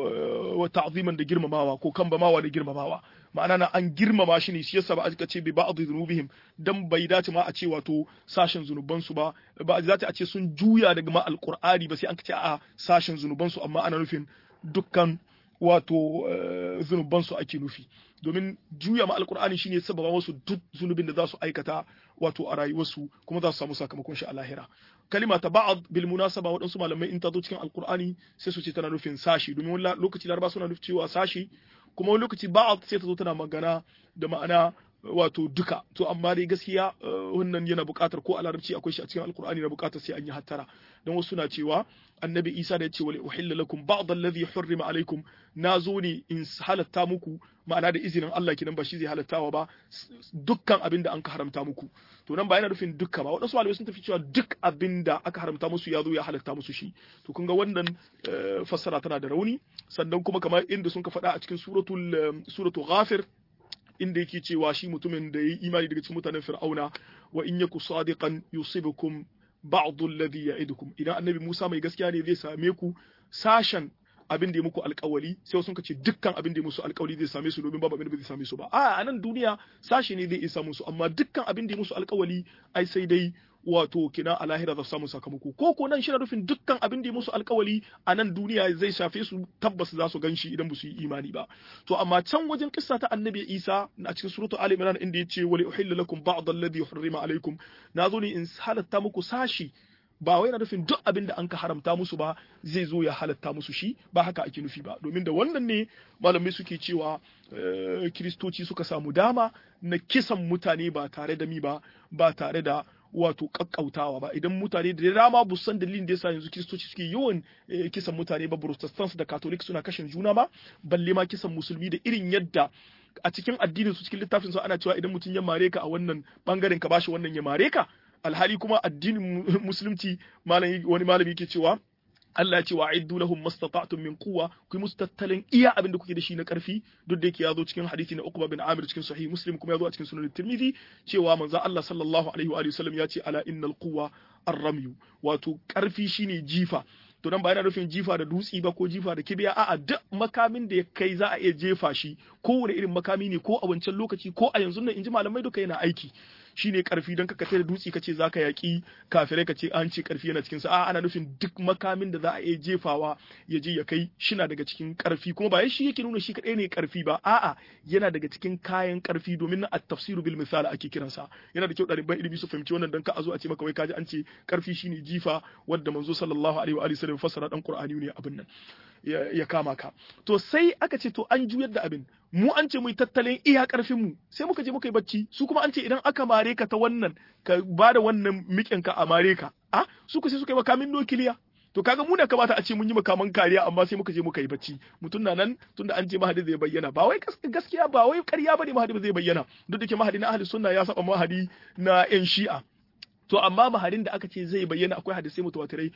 wa ta'ziman da girmamawa ko kambamawa da girmamawa ma'ana na an girmama shi ne shi yasa ba a ce bi ba'd dhunubihim dan bai dace ma a ce wato sashen zunuban su ba ba za a ce sun juya daga ma alqur'ani ba sai an ce a sashen zunuban su amma ana nufin dukkan wato zunuban su ake nufi domin juya ma alqur'ani shine sababa wasu duk zunubin da za su aikata wato a rayuwarsu kuma za su samu sakamakon shi a lahira kalima ta ba'd bil munasaba waɗansu malamai in ta zo cikin alqur'ani sai su ce tana nufin sashi domin wani lokaci laraba suna nufin cewa sashi kuma wani lokaci ba'd sai ta zo tana magana da ma'ana wato duka to amma dai gaskiya wannan yana buƙatar ko a larabci akwai shi a cikin alqur'ani na buƙatar sai an yi hattara don wasu na cewa annabi isa da ya ce wali uhilla lakum ba'd alladhi hurrima alaikum na zo ne in halatta muku ma'ana da izinin Allah kinan ba shi zai halattawa ba dukkan abin da an ka haramta muku to nan ba yana nufin dukka ba wadansu malamai sun tafi cewa duk abin da aka haramta musu ya zo ya halatta musu shi to kun ga wannan fassara tana da rauni sannan kuma kamar inda sun ka faɗa a cikin suratul suratul ghafir inda yake cewa shi mutumin da ya yi imani daga cikin mutanen fir'auna wa in yaku sadiqan yusibukum ba'd alladhi ya'idukum idan annabi Musa mai gaskiya ne zai same ku sashen abin da ya muku alkawali sai sun ce dukkan abin da ya musu alkawali zai same su domin babu abin da zai same su ba a nan duniya sashi ne zai isa musu amma dukkan abin da ya musu alkawali ai sai dai wato kina a lahira za su samu sakamako ko ko nan shi na nufin dukkan abin da ya musu alkawali a nan duniya zai shafe su tabbas za su ganshi idan ba su yi imani ba to amma can wajen kissa ta annabi Isa a cikin suratu Ali Imran inda yace wali uhilla lakum ba'd alladhi hurrima alaikum nazo ne in halatta muku sashi ba wai na nufin duk abin da an ka haramta musu ba zai zo ya halatta musu shi ba haka ake nufi ba domin da wannan ne malamai suke cewa kiristoci suka samu dama na kisan mutane ba tare da mi ba ba tare da wato kakkautawa ba idan mutane da dama bu san dalilin da yasa yanzu kiristoci suke yawan kisan mutane ba protestants da catholic suna kashin juna ba balle ma kisan musulmi da irin yadda a cikin addinin su cikin littafin su ana cewa idan mutum ya mare ka a wannan bangaren ka bashi wannan ya mare ka alhali kuma addinin musulunci malami wani malami yake cewa Allah ya ce wa aiddu lahum mastata'tum min quwwa ku yi musu tattalin iya abin da kuke da shi na karfi duk da yake ya zo cikin hadisi na Uqba bin Amir cikin sahih Muslim kuma ya zo a cikin sunan Tirmidhi cewa manzon Allah sallallahu alaihi wa sallam ya ce ala innal quwwa ar-ramyu wato karfi shine jifa to dan ba yana nufin jifa da dutsi ba ko jifa da kibiya a'a duk makamin da ya kai za a iya jefa shi kowane irin makami ne ko a wancan lokaci ko a yanzu nan inji malamai duka yana aiki shine karfi don kaka da dutse kace zaka yaki kafirai kace an ce karfi yana cikin sa a ana nufin duk makamin da za a iya jefawa ya je ya kai shina daga cikin karfi kuma ba shi yake nuna shi kadai ne karfi ba a'a yana daga cikin kayan karfi domin na at-tafsiru bil misal ake kiransa yana da kyau ɗaliban ilimi su fahimci wannan dan ka a zo a ce maka wai kaji an ce karfi shine jifa wanda manzo sallallahu alaihi wa alihi wasallam fassara dan qur'ani ne abin nan ya kama ka to sai aka ce to an juyar da abin mu an ce mu tattalin iya karfin mu sai muka je muka yi bacci su kuma an ce idan aka mare ka ta wannan ka ba da wannan mikin ka a mare ka a su ku sai suka yi makamin nukiliya to kaga mu da kamata a ce mun yi makaman kariya amma sai muka je muka yi bacci mutum na nan tunda an ce mahadi zai bayyana ba wai gaskiya ba wai ƙarya bane mahadi zai bayyana duk da ke mahadi na ahli sunna ya saba mahadi na yan shi'a to amma mahadin da aka ce zai bayyana akwai hadisai mutawatirai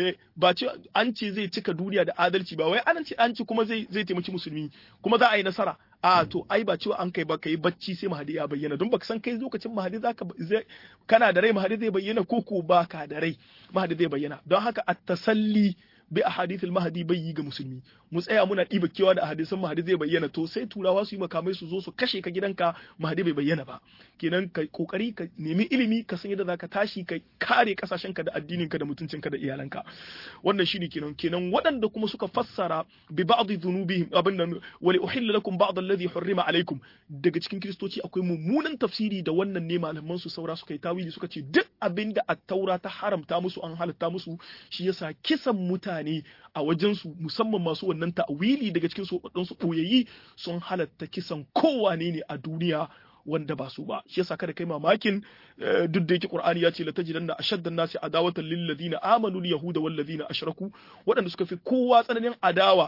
ba ce an ce zai cika duniya da adalci ba wai an ce an ce kuma zai zai taimaki musulmi kuma za a yi nasara a to ai ba cewa an kai ba kai bacci sai mahadi ya bayyana don baka san kai lokacin mahadi zaka kana da rai mahadi zai bayyana ko ko baka da rai mahadi zai bayyana don haka at-tasalli bi ahadithil mahdi bai yi ga musulmi mu tsaya muna ɗiba kewa da hadisan mahdi zai bayyana to sai turawa su yi makamai su zo su kashe ka gidanka mahdi bai bayyana ba kenan ka kokari ka nemi ilimi ka san yadda zaka tashi ka kare kasashenka da addininka da mutuncinka da iyalanka wannan shine kenan kenan waɗanda kuma suka fassara bi ba'd dhunubihim abin nan wali uhilla lakum ba'd alladhi hurrima alaikum daga cikin kristoci akwai mummunan tafsiri da wannan ne malaman su saura suka yi tawili suka ce duk abinda at-taura ta haramta musu an halatta musu shi yasa kisan mutane mutane a wajensu musamman masu wannan ta'wili daga cikin su su ɓoyayi sun halatta kisan kowane ne a duniya wanda ba su ba shi yasa kada kai mamakin duk da yake qur'ani ya ce la tajidanna ashaddan nasi adawatan lil ladina amanu al yahuda wal ladina ashraku waɗanda suka fi kowa tsananin adawa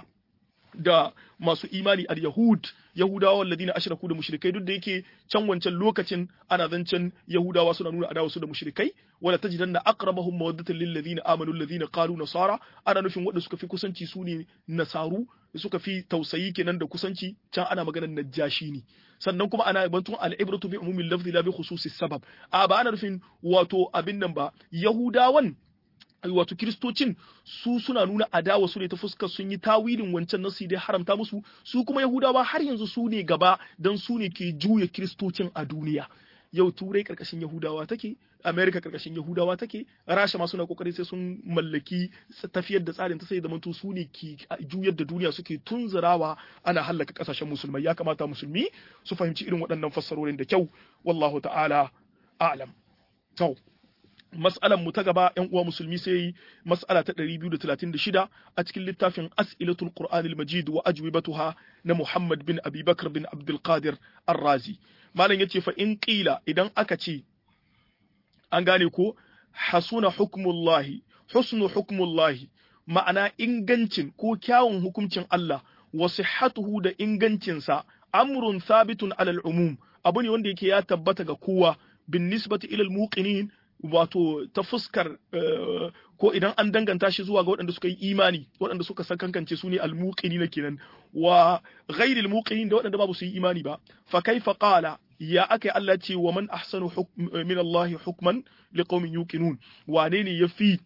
da masu imani al yahud yahudawa walladina ashraku da mushrikai duk da yake can wancan lokacin ana zancen yahudawa suna nuna adawa su da mushrikai wala tajidanna aqrabahum mawaddatan lil ladina amanu alladhina qalu nasara ana nufin wanda suka fi kusanci su ne nasaru suka fi tausayi kenan da kusanci can ana maganar najashi ne sannan kuma ana bantun al-ibratu bi umumil lafzi la bi khususi sabab a ba ana nufin wato abin nan ba yahudawan wato kiristocin su suna nuna adawa su ne ta fuskar sun yi tawilin wancan nasu dai haramta musu su kuma yahudawa har yanzu su ne gaba don su ne ke juya kiristocin a duniya yau turai karkashin yahudawa take america karkashin yahudawa take rasha ma suna kokari sai sun mallaki tafiyar da tsarin ta sai da manto su ne ke juyar da duniya suke tunzurawa ana hallaka kasashen musulmai ya kamata musulmi su fahimci irin waɗannan fassarorin da kyau wallahu ta'ala a'lam to mas'alan mu ta gaba yan uwa musulmi sai mas'ala ta 236 a cikin littafin as'ilatul qur'anil majid wa ajwibatuha na muhammad bin abi bakr bin abdul qadir ar-razi malam yace fa in qila idan aka ce an gane ko hasuna hukmullahi husnu hukmullahi ma'ana ingancin ko kyawun hukuncin Allah wa sihhatuhu da ingancinsa amrun thabitun alal umum abu ne wanda yake ya tabbata ga kowa bin nisbati ilal muqinin wato ta fuskar ko idan an danganta shi zuwa ga waɗanda suka yi imani waɗanda suka san kankance su ne almuqini na kenan wa ghairil muqinin da waɗanda babu su yi imani ba fa kaifa qala ya akai Allah ce wa man ahsanu min Allah hukman liqaumin yuqinun wane ne yafi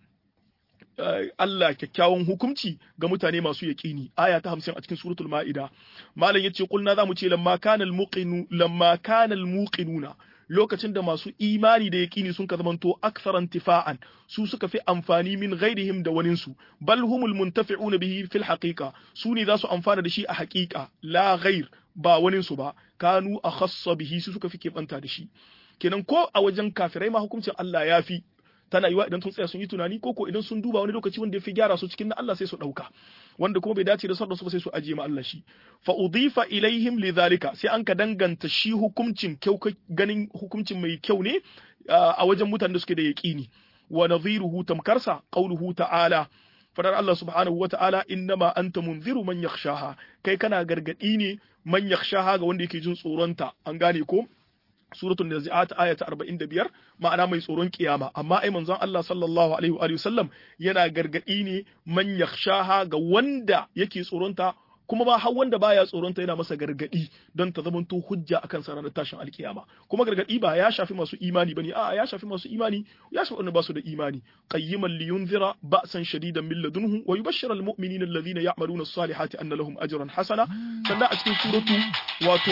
Allah kyakkyawan hukunci ga mutane masu yaƙini aya ta 50 a cikin suratul ma'ida malam yace kulna zamu ce lamma kana almuqinu lamma kana almuqinuna lokacin da masu imani da yaƙini sun ka zamanto aksaran tifa'an su suka fi amfani min ghairihim da waninsu bal humul muntafi'una bihi fil haqiqa su ne za su amfana da shi a haƙiƙa la ghair ba waninsu ba kanu akhassa bihi su suka fi keɓanta da shi kenan ko a wajen kafirai ma hukuncin Allah ya fi tana yiwa idan sun tsaya sun yi tunani ko ko idan sun duba wani lokaci wanda ya fi gyara su cikin na Allah sai su ɗauka wanda kuma bai dace da sarda su ba sai su ajiye ma Allah shi fa udifa ilaihim lidhalika sai an ka danganta shi hukuncin kyau ganin hukuncin mai kyau ne a wajen mutanen da suke da yaqini wa nadhiruhu tamkarsa qawluhu ta'ala fadar Allah subhanahu wata'ala innama anta munziru man yakhshaha kai kana gargadi ne man yakhshaha ga wanda yake jin tsoronta an gane ko suratul nazi'at aya ta 45 ma'ana mai tsoron kiyama amma ai manzon Allah sallallahu alaihi wa sallam yana gargadi ne man yakhshaha ga wanda yake tsoronta kuma ba har wanda baya tsoronta yana masa gargadi don ta zamanto hujja akan sa ranar tashin alkiyama kuma gargadi ba ya shafi masu imani bane a'a ya shafi masu imani ya shafi wanda ba su da imani qayyiman liyunzira ba'san shadidan min ladunhu wa yubashshira almu'minina alladhina ya'maluna as-salihati anna lahum ajran hasana sannan a cikin suratu wato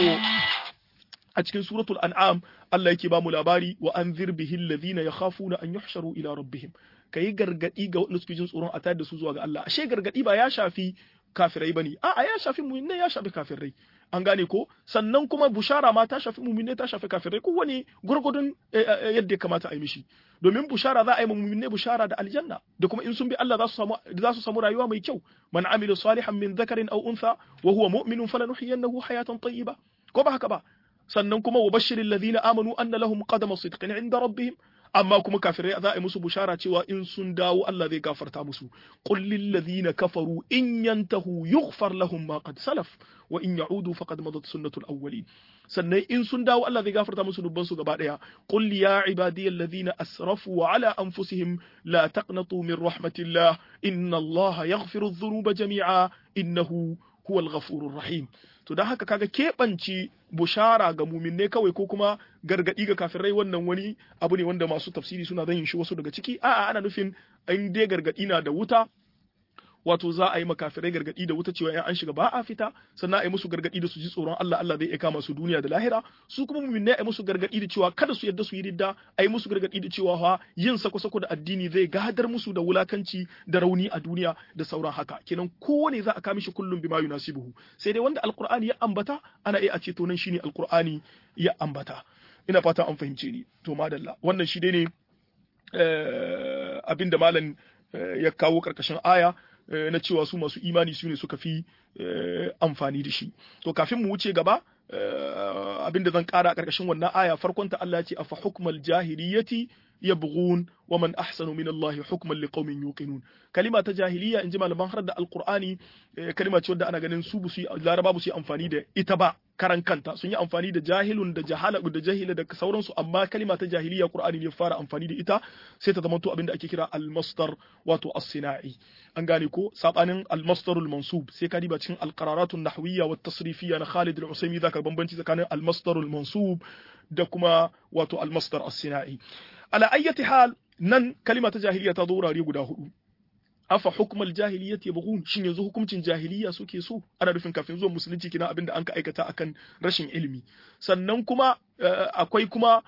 a cikin suratul an'am Allah yake ba mu labari wa anzir bihi alladhina yakhafuna an yuhsharu ila rabbihim kayi gargadi ga wanda suke jin tsoron a tayar da su zuwa ga Allah ashe gargadi ba ya shafi kafirai bane a'a ya shafi mu'minai ya shafi kafirai an gane ko sannan kuma bushara ma ta shafi mu'minai ta shafi kafirai ko wani gurgudun yadda ya kamata a yi mishi domin bushara za a yi mu'minai bushara da aljanna da kuma in sun bi Allah za su samu za su samu rayuwa mai kyau man amila salihan min dhakarin aw untha wa huwa mu'minun falanuhyiyannahu hayatan tayyiba ko ba haka ba sannan kuma wa bashirin ladina amanu anna lahum qadama sidqin inda rabbihim amma kuma kafirai za a yi musu bushara cewa in sun dawo Allah zai gafarta musu qul lil ladina kafaru in yantahu yughfar lahum ma qad salaf wa in ya'udu faqad madat sunnatul awwalin sannan in sun dawo Allah zai gafarta musu dubban su gaba daya qul ya ibadiyal ladina asrafu ala anfusihim la taqnatu min rahmatillah inna Allah yaghfiru dhunuba jami'a innahu huwal ghafurur rahim to dan haka kaga keɓanci bushara ga muminne kawai ko kuma gargadi ga kafirai wannan wani abu ne wanda masu tafsiri suna zan yin shi wasu daga ciki a'a ana nufin in dai gargadi na da wuta wato za a yi makafirai gargadi da wuta cewa in an shiga ba a fita sannan a yi musu gargadi da su ji tsoron Allah Allah zai kama su duniya da lahira su kuma mu'minai a yi musu gargadi da cewa kada su yadda su yi ridda a yi musu gargadi da cewa fa yin sako-sako da addini zai gadar musu da wulakanci da rauni a duniya da sauran haka kenan kowane za a kama shi kullum bima yunasibuhu sai dai wanda alqur'ani ya ambata ana iya a ce to nan shine alqur'ani ya ambata ina fata an fahimce ni to madalla wannan shi dai ne abinda malam ya kawo karkashin aya na cewa su masu imani su ne suka fi amfani da shi to kafin mu wuce gaba abinda zan kara a ƙarƙashin wannan aya farkon ta Allah ya ce afa hukmal jahiliyati yabghun wa man ahsanu min Allah hukman liqaumin yuqinun kalima ta jahiliya in ji malaman har da alqur'ani kalima ce wadda ana ganin su bu su laraba bu su amfani da ita ba karan kanta sun yi amfani da jahilun da jahala da jahila da sauransu amma kalima ta jahiliya qur'ani ne fara amfani da ita sai ta zama to abinda ake kira al-masdar wato as-sina'i an gane ko sabanin al-masdar al-mansub sai ka diba cikin al-qararatun nahwiyya wa tasrifiyya na Khalid al-Usaimi zaka bambanci tsakanin al-masdar al-mansub da kuma wato al-masdar as-sina'i ala ayyati hal nan kalima ta jahiliya ta zo wurare guda hudu afa hukmal jahiliyyati yabghun shin yanzu hukuncin jahiliya suke so ana nufin kafin zuwan musulunci kina abinda an ka aikata akan rashin ilimi sannan kuma akwai kuma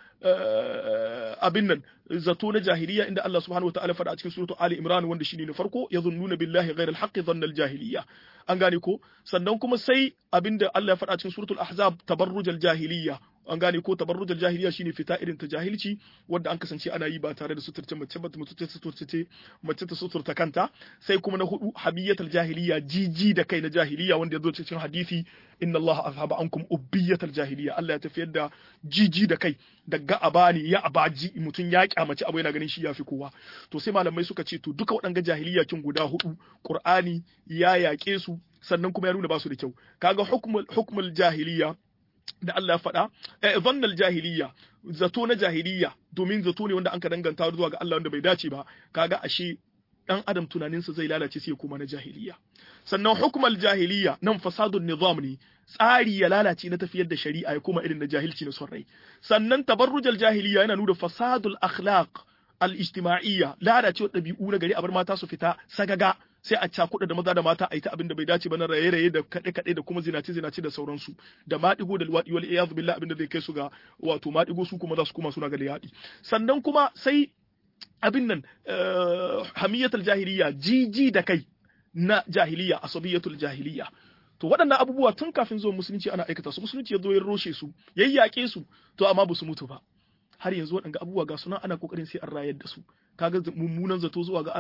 abin nan zato na jahiliya inda Allah subhanahu wataala faɗa a cikin suratu Ali Imran wanda shine na farko yazunnuna billahi ghayra al-haqqi dhanna al-jahiliya an gane ko sannan kuma sai abinda Allah ya faɗa a cikin suratul Ahzab tabarruj al-jahiliya an gane ko tabarruj al-jahiliya shine fita irin ta jahilci wanda an kasance ana yi ba tare da suturce mace ba mace ta suturce mace ta suturta kanta sai kuma na hudu habiyat al-jahiliya jiji da kai na jahiliya wanda ya zo cikin hadisi inna Allah azhaba ankum ubbiyat al-jahiliya Allah ya tafiyar da jiji da kai daga abani ya abaji mutum ya kyamaci abu yana ganin shi yafi kowa to sai malamai suka ce to duka waɗanga jahiliya kin guda hudu Qur'ani ya yaƙe su sannan kuma ya nuna ba su da kyau kaga hukmul hukmul jahiliya da Allah ya faɗa eh zannal jahiliya zato na jahiliya domin zato ne wanda an ka danganta zuwa ga Allah wanda bai dace ba kaga ashe dan adam tunaninsa zai lalace sai kuma na jahiliya sannan hukmal jahiliya nan fasadun nizam ne tsari ya lalace na tafiyar da shari'a ya koma irin na jahilci na son rai sannan tabarrujal jahiliya yana nuna fasadul akhlaq al-ijtima'iyya lalacewar ɗabi'u na gari a bar mata su fita sagaga sai a cakuɗa da maza da mata a yi ta abin da bai dace ba na raye-raye da kaɗe-kaɗe da kuma zinace-zinace da sauransu da maɗigo da luwaɗi wal iyaz billah abin da zai kai su ga wato maɗigo su kuma za su kuma suna ga liyaɗi sannan kuma sai abin nan hamiyatul jahiliya jiji da kai na jahiliya asabiyatul jahiliya to waɗannan abubuwa tun kafin zuwa musulunci ana aikata su musulunci ya zo ya roshe su yayyake su to amma ba su mutu ba har yanzu waɗanga abubuwa ga suna ana kokarin sai an rayar da su kaga mummunan zato zuwa ga Allah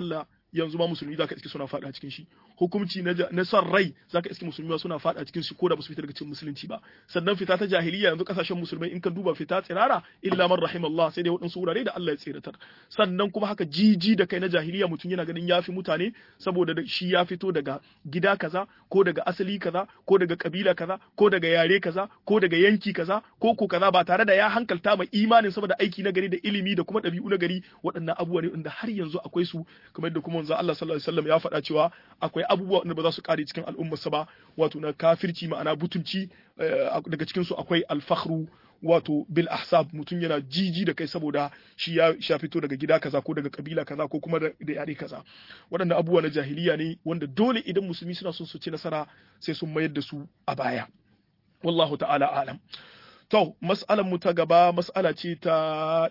yanzu ma musulmi zaka iske suna fada cikin shi hukunci na na son rai zaka iske musulmi suna fada cikin shi ko da basu fita daga cikin musulunci ba sannan fita ta jahiliya yanzu kasashen musulmai in ka duba fita tsirara illa man rahimallah sai dai waɗansu wurare da Allah ya tsiratar sannan kuma haka jiji da kai na jahiliya mutum yana ganin yafi mutane saboda shi ya fito daga gida kaza ko daga asali kaza ko daga kabila kaza ko daga yare kaza ko daga yanki kaza ko ko kaza ba tare da ya hankalta mai imanin saboda aiki na gari da ilimi da kuma ɗabi'u na gari waɗannan abubuwa ne inda har yanzu akwai su kamar da kuma manzo Allah sallallahu alaihi wasallam ya faɗa cewa akwai abubuwa wanda ba za su kare cikin al'ummarsa ba wato na kafirci ma'ana butunci daga cikin su akwai al-fakhru wato bil ahsab mutum yana jiji da kai saboda shi ya sha fito daga gida kaza ko daga kabila kaza ko kuma da yare kaza waɗannan abubuwa na jahiliya ne wanda dole idan musulmi suna son su ci nasara sai sun mayar da su a baya wallahu ta'ala alam to mas'alar mu ta gaba mas'ala ce ta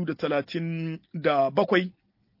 237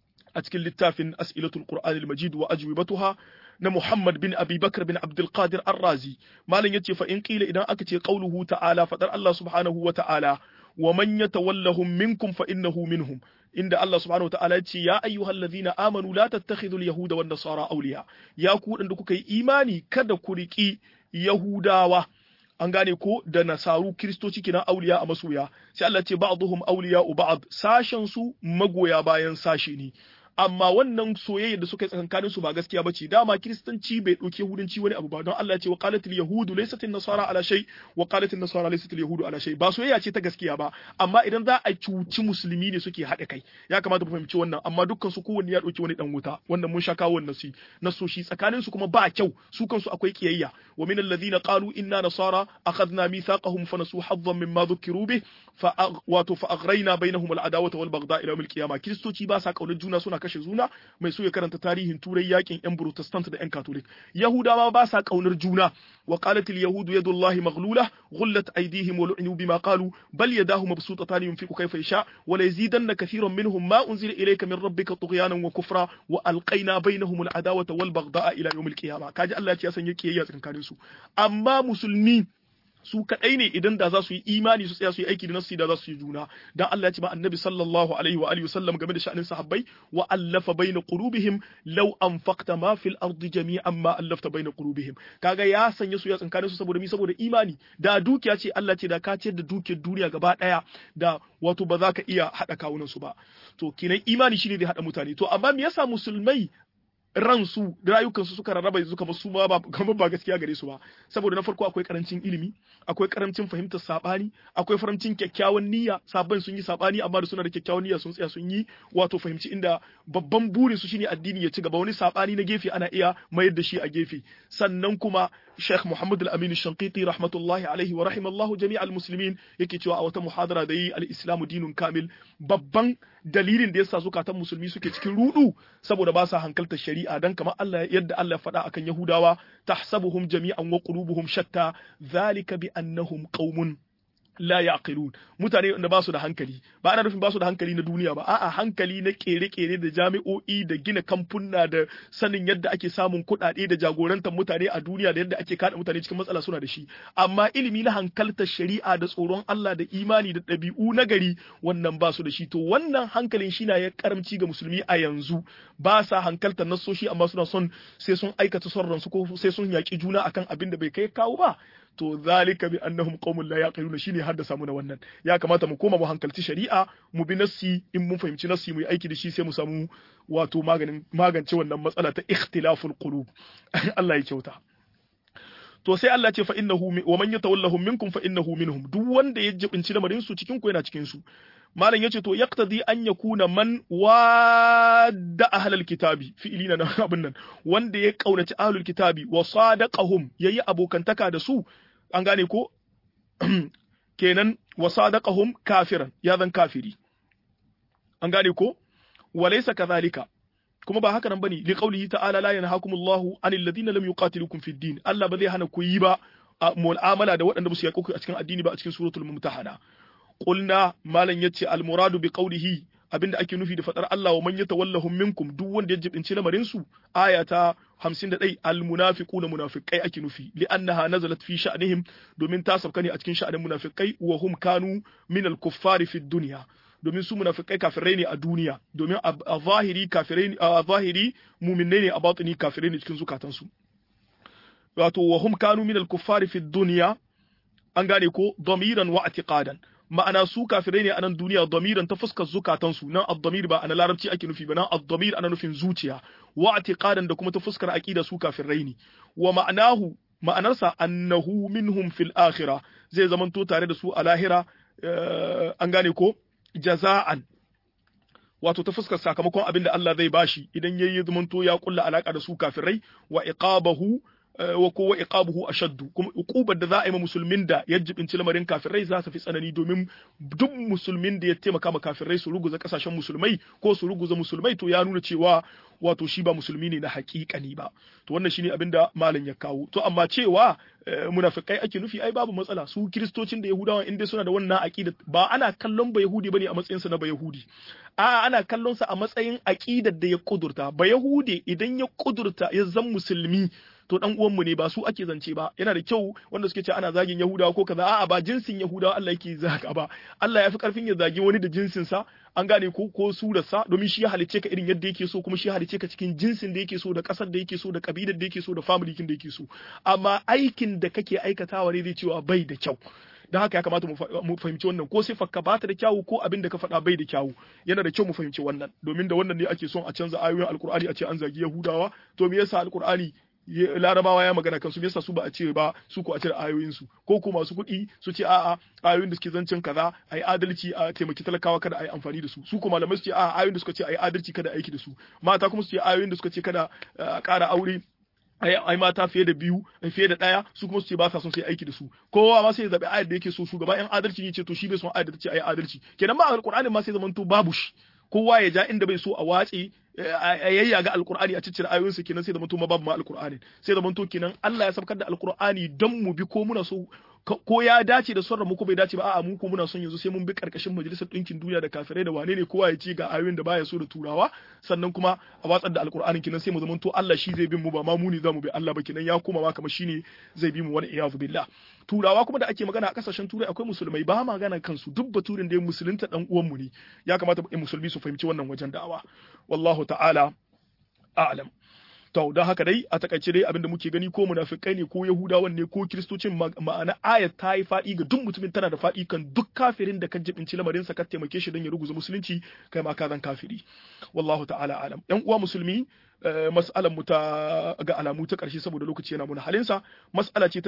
a cikin littafin as'ilatul qur'an al-majid wa ajwibatuha na Muhammad bin Abi Bakar bin Abdul Qadir Ar-Razi malam yace fa in qila idan aka ce qauluhu ta'ala fadar Allah subhanahu wa ta'ala wa man yatawallahum minkum fa innahu minhum inda Allah subhanahu wa ta'ala yace ya ayyuhalladhina amanu la tattakhidhu al-yahuda wan nasara awliya ya ku da kuka yi imani kada ku riki yahudawa an gane ko da nasaru kiristoci kina auliya a masoya sai Allah ce ba'dhum awliya ba'd sashen su magoya bayan sashe ne amma wannan soyayya da suka yi tsakankanin su ba gaskiya bace dama kiristanci bai dauke yahudanci wani abu ba don Allah ya ce wa qalatil yahudu laysat nasara ala shay wa qalatil nasara laysat yahudu ala shay ba soyayya ce ta gaskiya ba amma idan za a cuci musulmi ne suke haɗa kai ya kamata mu fahimci wannan amma dukkan su kowanne ya dauki wani dan wuta wannan mun sha kawo wannan su nasoshi tsakanin su kuma ba kyau su kansu akwai kiyayya wa min alladhina qalu inna nasara akhadna mithaqahum fa nasu haddan mimma dhukiru bih fa wato fa aghrayna bainahum al-adawata wal baghdha ila yawm al-qiyamah kiristoci ba sa kaunar juna suna kashe juna mai so ya karanta tarihin turai yakin yan protestant da yan catholic yahudawa ba sa kaunar juna wa qalat al yahud yadullahi maghlula ghullat aydihim wa lu'inu bima qalu bal yadahu mabsutatan yunfiqu kayfa yasha wa la yazidanna kathiran minhum ma unzila ilayka min rabbika tughyanan wa kufra wa alqayna bainahum al adawata wal baghdha ila yawm al qiyamah kaji Allah ya ce ya sanya kiyayya tsakanin su amma musulmi su kadai ne idan da za su yi imani su tsaya su yi aiki da nasu da za su yi juna dan Allah ya ce ma annabi sallallahu alaihi wa alihi wasallam game da sha'anin sahabbai wa allafa baina qulubihim law anfaqta ma fil ardi jami'an ma allafta baina qulubihim kaga ya sanya su ya tsinkanin su saboda mi saboda imani da dukiya ce Allah ce da ka ce da dukiyar duniya gaba daya da wato ba za ka iya hada kawunan su ba to kinan imani shine da hada mutane to amma me yasa musulmai ransu da rayukansu suka rarraba suka ba su ma ba kamar ba gaskiya gare su ba saboda na farko akwai karancin ilimi akwai karancin fahimtar sabani akwai faramcin kyakkyawan niyya sabon sun yi sabani amma da suna da kyakkyawan niyya sun tsaya sun yi wato fahimci inda babban burin su shine addini ya ci gaba wani sabani na gefe ana iya mayar da shi a gefe sannan kuma Sheikh Muhammad Al-Amin Shanqiti rahmatullahi alaihi wa rahimallahu jami'al muslimin yake cewa a wata muhadara da yi al-Islamu dinun kamil babban dalilin da yasa zukatan musulmi suke cikin rudu saboda ba sa hankaltar shari'a dan kamar Allah yadda Allah ya faɗa akan Yahudawa tahsabuhum jami'an wa qulubuhum shatta zalika bi annahum qaumun la yaqilun mutane da ba su da hankali ba ana nufin ba su da hankali na duniya ba a'a hankali na kere-kere da jami'o'i da gina kamfuna da sanin yadda ake samun kuɗaɗe da jagorantar mutane a duniya da yadda ake kada mutane cikin matsala suna da shi amma ilimi na hankaltar shari'a da tsoron Allah da imani da ɗabi'u na gari wannan ba su da shi to wannan hankalin shi na ya karamci ga musulmi a yanzu ba sa hankaltar nasoshi amma suna son sai sun aikata son ransu ko sai sun yaƙi juna akan abin da bai kai kawo ba to zalika bi annahum qaumun la yaqiluna shine haddasa mu na wannan ya kamata mu koma mu hankalci shari'a mu bi nassi in mun fahimci nassi mu yi aiki da shi sai mu samu wato maganin magance wannan matsala ta ikhtilaful qulub Allah ya kyauta to sai Allah ce fa innahu wa man yatawallahum minkum fa innahu minhum duk wanda ya jibinci lamarin su cikin ku yana cikin su malam yace to yaqtadi an yakuna man wadda ahlul kitabi fi'ilina na abin nan wanda ya kaunaci ahlul kitabi wa sadaqahum yayi abokantaka da su an gane ko kenan wa sadaqahum kafiran ya zan kafiri an gane ko walaysa kadhalika kuma ba haka nan bane li qawlihi ta'ala la yanhaakumullahu anil ladina lam yuqatilukum fid din Allah ba zai hana ku yi ba mu'amala da waɗanda ba su yaƙo a cikin addini ba a cikin suratul mumtahana qulna malan yace al muradu bi qawlihi abinda ake nufi da fadar Allah wa man yatawallahum minkum duk wanda ya jibinci lamarin su aya ta 51 al munafiquna munafiqai ake nufi li annaha nazalat fi sha'nihim domin ta sauka ne a cikin sha'anin munafiqai wa hum kanu min al kuffari fi dunya domin su munafikai kafirai ne a duniya domin a zahiri kafirai a zahiri mu'minai ne a batini kafirai ne cikin zukatansu wato wa hum kanu min al-kuffari fi dunya an gane ko damiran wa i'tiqadan ma'ana su kafirai ne a nan duniya damiran ta fuskar zukatansu nan ad-damir ba ana larabci ake nufi ba nan ad-damir ana nufin zuciya wa i'tiqadan da kuma ta fuskar aqida su kafirai ne wa ma'anahu ma'anarsa annahu minhum fil akhirah zai zamanto tare da su a lahira an gane ko jaza'an wato ta fuskar sakamakon abin da Allah zai bashi idan yayi zamanto ya kulla alaka da su kafirai wa iqabahu wa kowa iqabuhu ashaddu kuma uqubar da za a yi ma musulmin da ya jibinci lamarin kafirai za ta fi tsanani domin duk musulmin da ya taimaka ma kafirai su ruguza kasashen musulmai ko su ruguza musulmai to ya nuna cewa wato shi ba musulmi ne na haƙiƙani ba to wannan shine abin da malam ya kawo to amma cewa munafikai ake nufi ai babu matsala su kiristocin da yahudawa in dai suna da wannan aqida ba ana kallon ba yahudi bane a matsayin sa na ba yahudi a ana kallon sa a matsayin aqidar da ya kudurta ba yahudi idan ya kudurta ya zan musulmi to dan uwanmu ne ba su ake zance ba yana da kyau wanda suke ce ana zagin yahudawa ko kaza a'a ba jinsin yahudawa Allah yake zaga ba Allah ya fi karfin ya zagi wani da jinsin sa an gane ko ko surarsa domin shi ya halice ka irin yadda yake so kuma shi ya halice ka cikin jinsin da yake so da kasar da yake so da kabilar da yake so da family kin da yake so amma aikin da kake aikatawa ne zai cewa bai da kyau don haka ya kamata mu fahimci wannan ko sai fakka ba ta da kyawu ko abin da ka faɗa bai da kyawu yana da kyau mu fahimci wannan domin da wannan ne ake son a canza ayoyin alkur'ani a ce an zagi yahudawa to me yasa alkur'ani larabawa ya magana kansu me yasa su ba a ce ba su ko a cire ayoyin su ko ko masu kuɗi su ce a'a ayoyin da suke zancen kaza ayi adalci a taimaki talakawa kada ayi amfani da su su ko malamai su ce a'a ayoyin da suka ce ayi adalci kada aiki da su mata kuma su ce ayoyin da suka ce kada ƙara aure ai mata fiye da biyu fiye da ɗaya su kuma su ce ba sa son sai aiki da su kowa ma sai ya zabi ayar da yake so shugaba yan adalci ne ce to shi bai son ayar da ta ce ayi adalci kenan ma alqur'ani ma sai zamanto babu shi kowa ya ja inda bai so a watse a yayyaga alkur'ani a ciccire ayoyinsa kenan sai da mutum babu ma alkur'ani sai da mutum kenan Allah ya sabkar da alkur'ani don mu bi ko muna so ko ya dace da sonra mu ko bai dace ba a'a mu ko muna son yanzu sai mun bi karkashin majalisar ɗinkin duniya da kafirai da wane ne kowa ya ci ga ayoyin da baya so da turawa sannan kuma a watsar da alkur'ani kenan sai mu zama to Allah shi zai bin mu ba ma mu ne zamu bi Allah ba kenan ya koma ma kamar shine zai bi mu wani iyazu billah turawa kuma da ake magana a kasashen turai akwai musulmai ba magana kansu duk baturin da ya musulunta dan uwan mu ne ya kamata musulmi su fahimci wannan wajen da'awa wallahu ta'ala a'lam to don haka dai a takaice dai abinda muke gani ko munafikai ne ko yahudawan ne ko kiristocin ma'ana ayat ta yi faɗi ga duk mutumin tana da faɗi kan duk kafirin da kan jibinci lamarin sa ka taimake shi don ya ruguza musulunci kai ma ka zan kafiri wallahu ta'ala alam yan uwa musulmi mas'alar mu ta ga alamu ta ƙarshe saboda lokaci yana muna halinsa mas'ala ce ta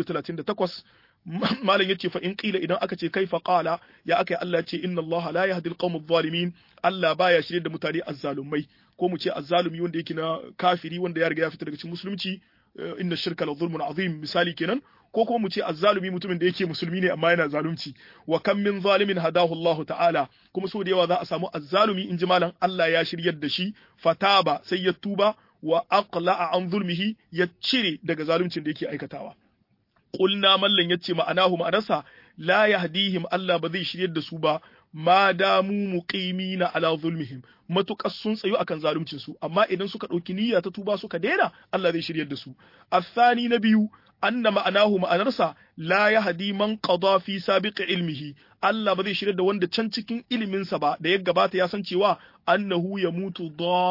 238 malam yace fa in qila idan aka ce kaifa qala ya aka Allah ya ce inna Allah la yahdi al-qawm adh-dhalimin Allah baya shirye da mutane azzalumai ko mu ce azzalumi wanda yake na kafiri wanda ya riga ya fita daga cikin musulunci inna shirka la zulmun azim misali kenan ko kuma mu ce azzalumi mutumin da yake musulmi ne amma yana zalunci wa kam min zalimin hadahu Allah ta'ala kuma so da yawa za a samu azzalumi in ji malam Allah ya shiryar da shi fataba sai ya tuba wa aqla'a an zulmihi ya cire daga zaluncin da yake aikatawa qulna mallan yace ma'anahu ma'anarsa la yahdihim Allah ba zai shiryar da su ba ma damu muqimina ala zulmihim matuƙas sun tsayu akan zaluncin su amma idan suka ɗauki niyya ta tuba suka daina Allah zai shiryar da su athani na biyu anna ma'anahu ma'anarsa la yahdi man qada fi sabiqi ilmihi Allah ba zai shiryar da wanda can cikin iliminsa ba da ya gabata ya san cewa annahu ya mutu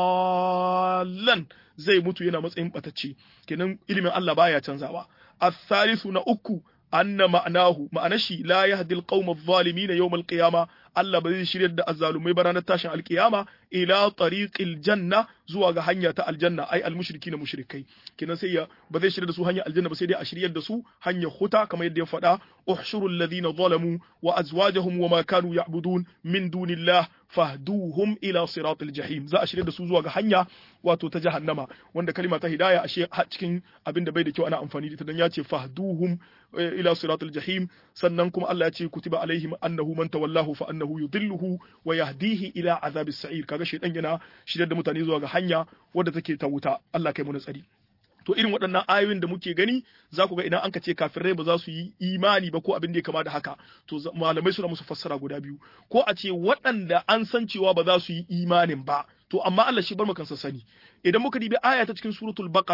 dallan zai mutu yana matsayin batacce kenan ilimin Allah baya canzawa athalithu na uku anna ma'anahu ma'anar shi la yahdi alqawm adh-dhalimin yawm al-qiyama Allah ba zai shiryar da azzalumai ba ranar tashin alkiyama ila tariqil janna zuwa ga hanya ta aljanna ai almushrikina mushrikai kenan sai ya ba zai shiryar da su hanyar aljanna ba sai dai a shiryar da su hanyar huta kamar yadda ya faɗa uhshuru alladhina zalamu wa azwajahum wa ma kanu ya'budun min dunillah fahduhum ila siratil jahim za a shirya da su zuwa ga hanya wato ta jahannama wanda kalima ta hidaya ashe cikin abin da bai da kyau ana amfani da ita dan ya ce fahduhum ila siratil jahim sannan kuma Allah ya ce kutiba alaihim annahu man tawallahu fa annahu yudilluhu wa yahdihi ila azabis sa'ir kaga shedan yana shirya da mutane zuwa ga hanya wadda take ta wuta Allah kai mu tsari to irin waɗannan ayoyin da muke gani za ku ga idan an ka ce kafirai ba za su yi imani ba ko abin da ya kama da haka to malamai suna musu fassara guda biyu ko a ce waɗanda an san cewa ba za su yi imanin ba to amma Allah shi bar mu kansa sani idan muka dibi aya ta cikin suratul baqara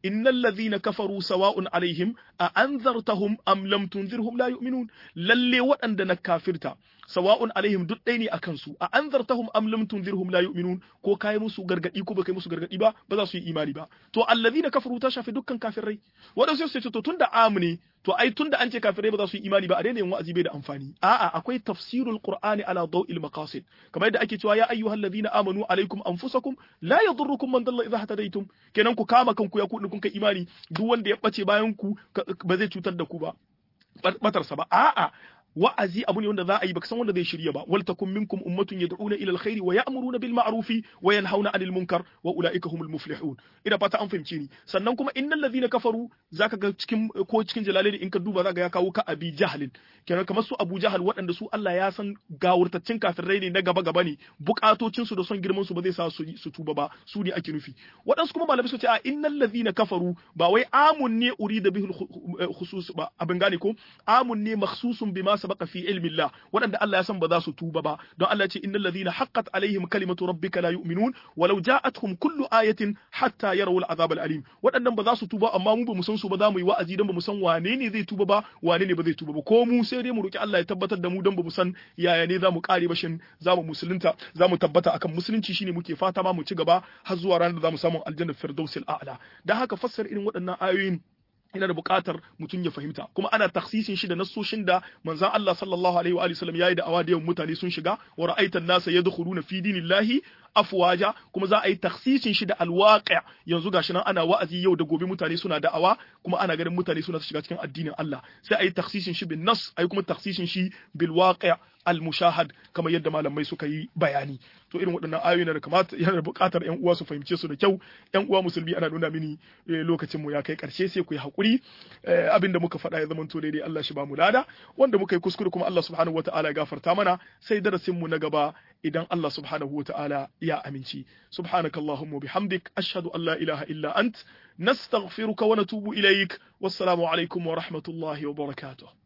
innal ladhina kafaru sawa'un alaihim a anzartahum am lam tunzirhum la yu'minun lalle waɗanda na kafirta sawa'un alaihim duk ɗaya ne akan su a anzartahum am lam tunzirhum la yu'minun ko kai musu gargadi ko baka musu gargadi ba ba za su yi imani ba to alladhina kafaru ta shafi dukkan kafirai wadansu sai ce to tunda am ne to ai tunda an ce kafirai ba za su yi imani ba a daina yin wa'azi bai da amfani a'a akwai tafsirul qur'ani ala daw'il maqasid kamar yadda ake cewa ya ayyuhal ladhina amanu alaikum anfusakum la yadurrukum man dalla idha hadaytum kenan ku kama kanku ya ku kun kai imani duk wanda ya bace bayan ku ba zai cutar da ku ba batarsa ba a'a wa'azi abu ne wanda za a yi baka san wanda zai shirya ba wal takum minkum ummatun yad'una ila alkhairi wa ya'muruna bil ma'rufi wa yanhauna 'anil munkar wa ulaika humul muflihun ina fata an fahimce ni sannan kuma innal ladhina kafaru zaka ga cikin ko cikin jalalaini in ka duba zaka ya kawo ka abi jahlin kenan kamar su abu jahal waɗanda su Allah ya san gawurtaccen kafirai ne na gaba gaba ne bukatocin su da son girman su ba zai sa su su tuba ba su ne ake nufi waɗansu kuma malamai su ce a innal ladhina kafaru ba wai amun ne urida bihul khusus ba abin gane ko amun ne makhsusun bima sabaqa fi ilmi Allah waɗanda Allah ya san ba za su tuba ba don Allah ya ce innal ladhina haqqat alaihim kalimatu rabbika la yu'minun walau ja'atuhum kullu ayatin hatta yarawul azab alim waɗannan ba za su tuba amma mu ba mu san su ba za mu yi wa'azi dan ba mu san wane ne zai tuba ba wane ne ba zai tuba ba ko mu sai dai mu roki Allah ya tabbatar da mu dan ba mu san yaya ne za mu kare bashin za mu musulunta za mu tabbata akan musulunci shine muke fata ma mu ci gaba har zuwa ranar da za mu samu aljanna firdausil a'la dan haka fassara irin waɗannan ayoyin yana da buƙatar mutum ya fahimta kuma ana taksisin shi da nassoshin da manzon Allah sallallahu alaihi wa alihi wasallam yayi da awa da yawan mutane sun shiga wa ra'aitan nasa yadkhuluna fi dinillahi afwaja kuma za a yi taksisin shi da alwaqi' yanzu gashi nan ana wa'azi yau da gobe mutane suna da'awa kuma ana ganin mutane suna shiga cikin addinin Allah sai a yi taksisin shi bin nas a yi kuma taksisin shi bil waqi' al mushahad kamar yadda malamai suka yi bayani to irin waɗannan ayoyi na da kamata yana da buƙatar ƴan uwa su fahimce su da kyau ƴan uwa musulmi ana nuna mini lokacin mu ya kai ƙarshe sai ku yi haƙuri abin da muka faɗa ya zama to daidai Allah shi ba mu lada wanda muka yi kuskure kuma Allah subhanahu wataala ya gafarta mana sai darasin mu na gaba idan Allah subhanahu wataala ya aminci subhanakallahumma bihamdik ashhadu an la ilaha illa ant nastaghfiruka wa natubu ilaik wassalamu alaikum wa rahmatullahi wa barakatuh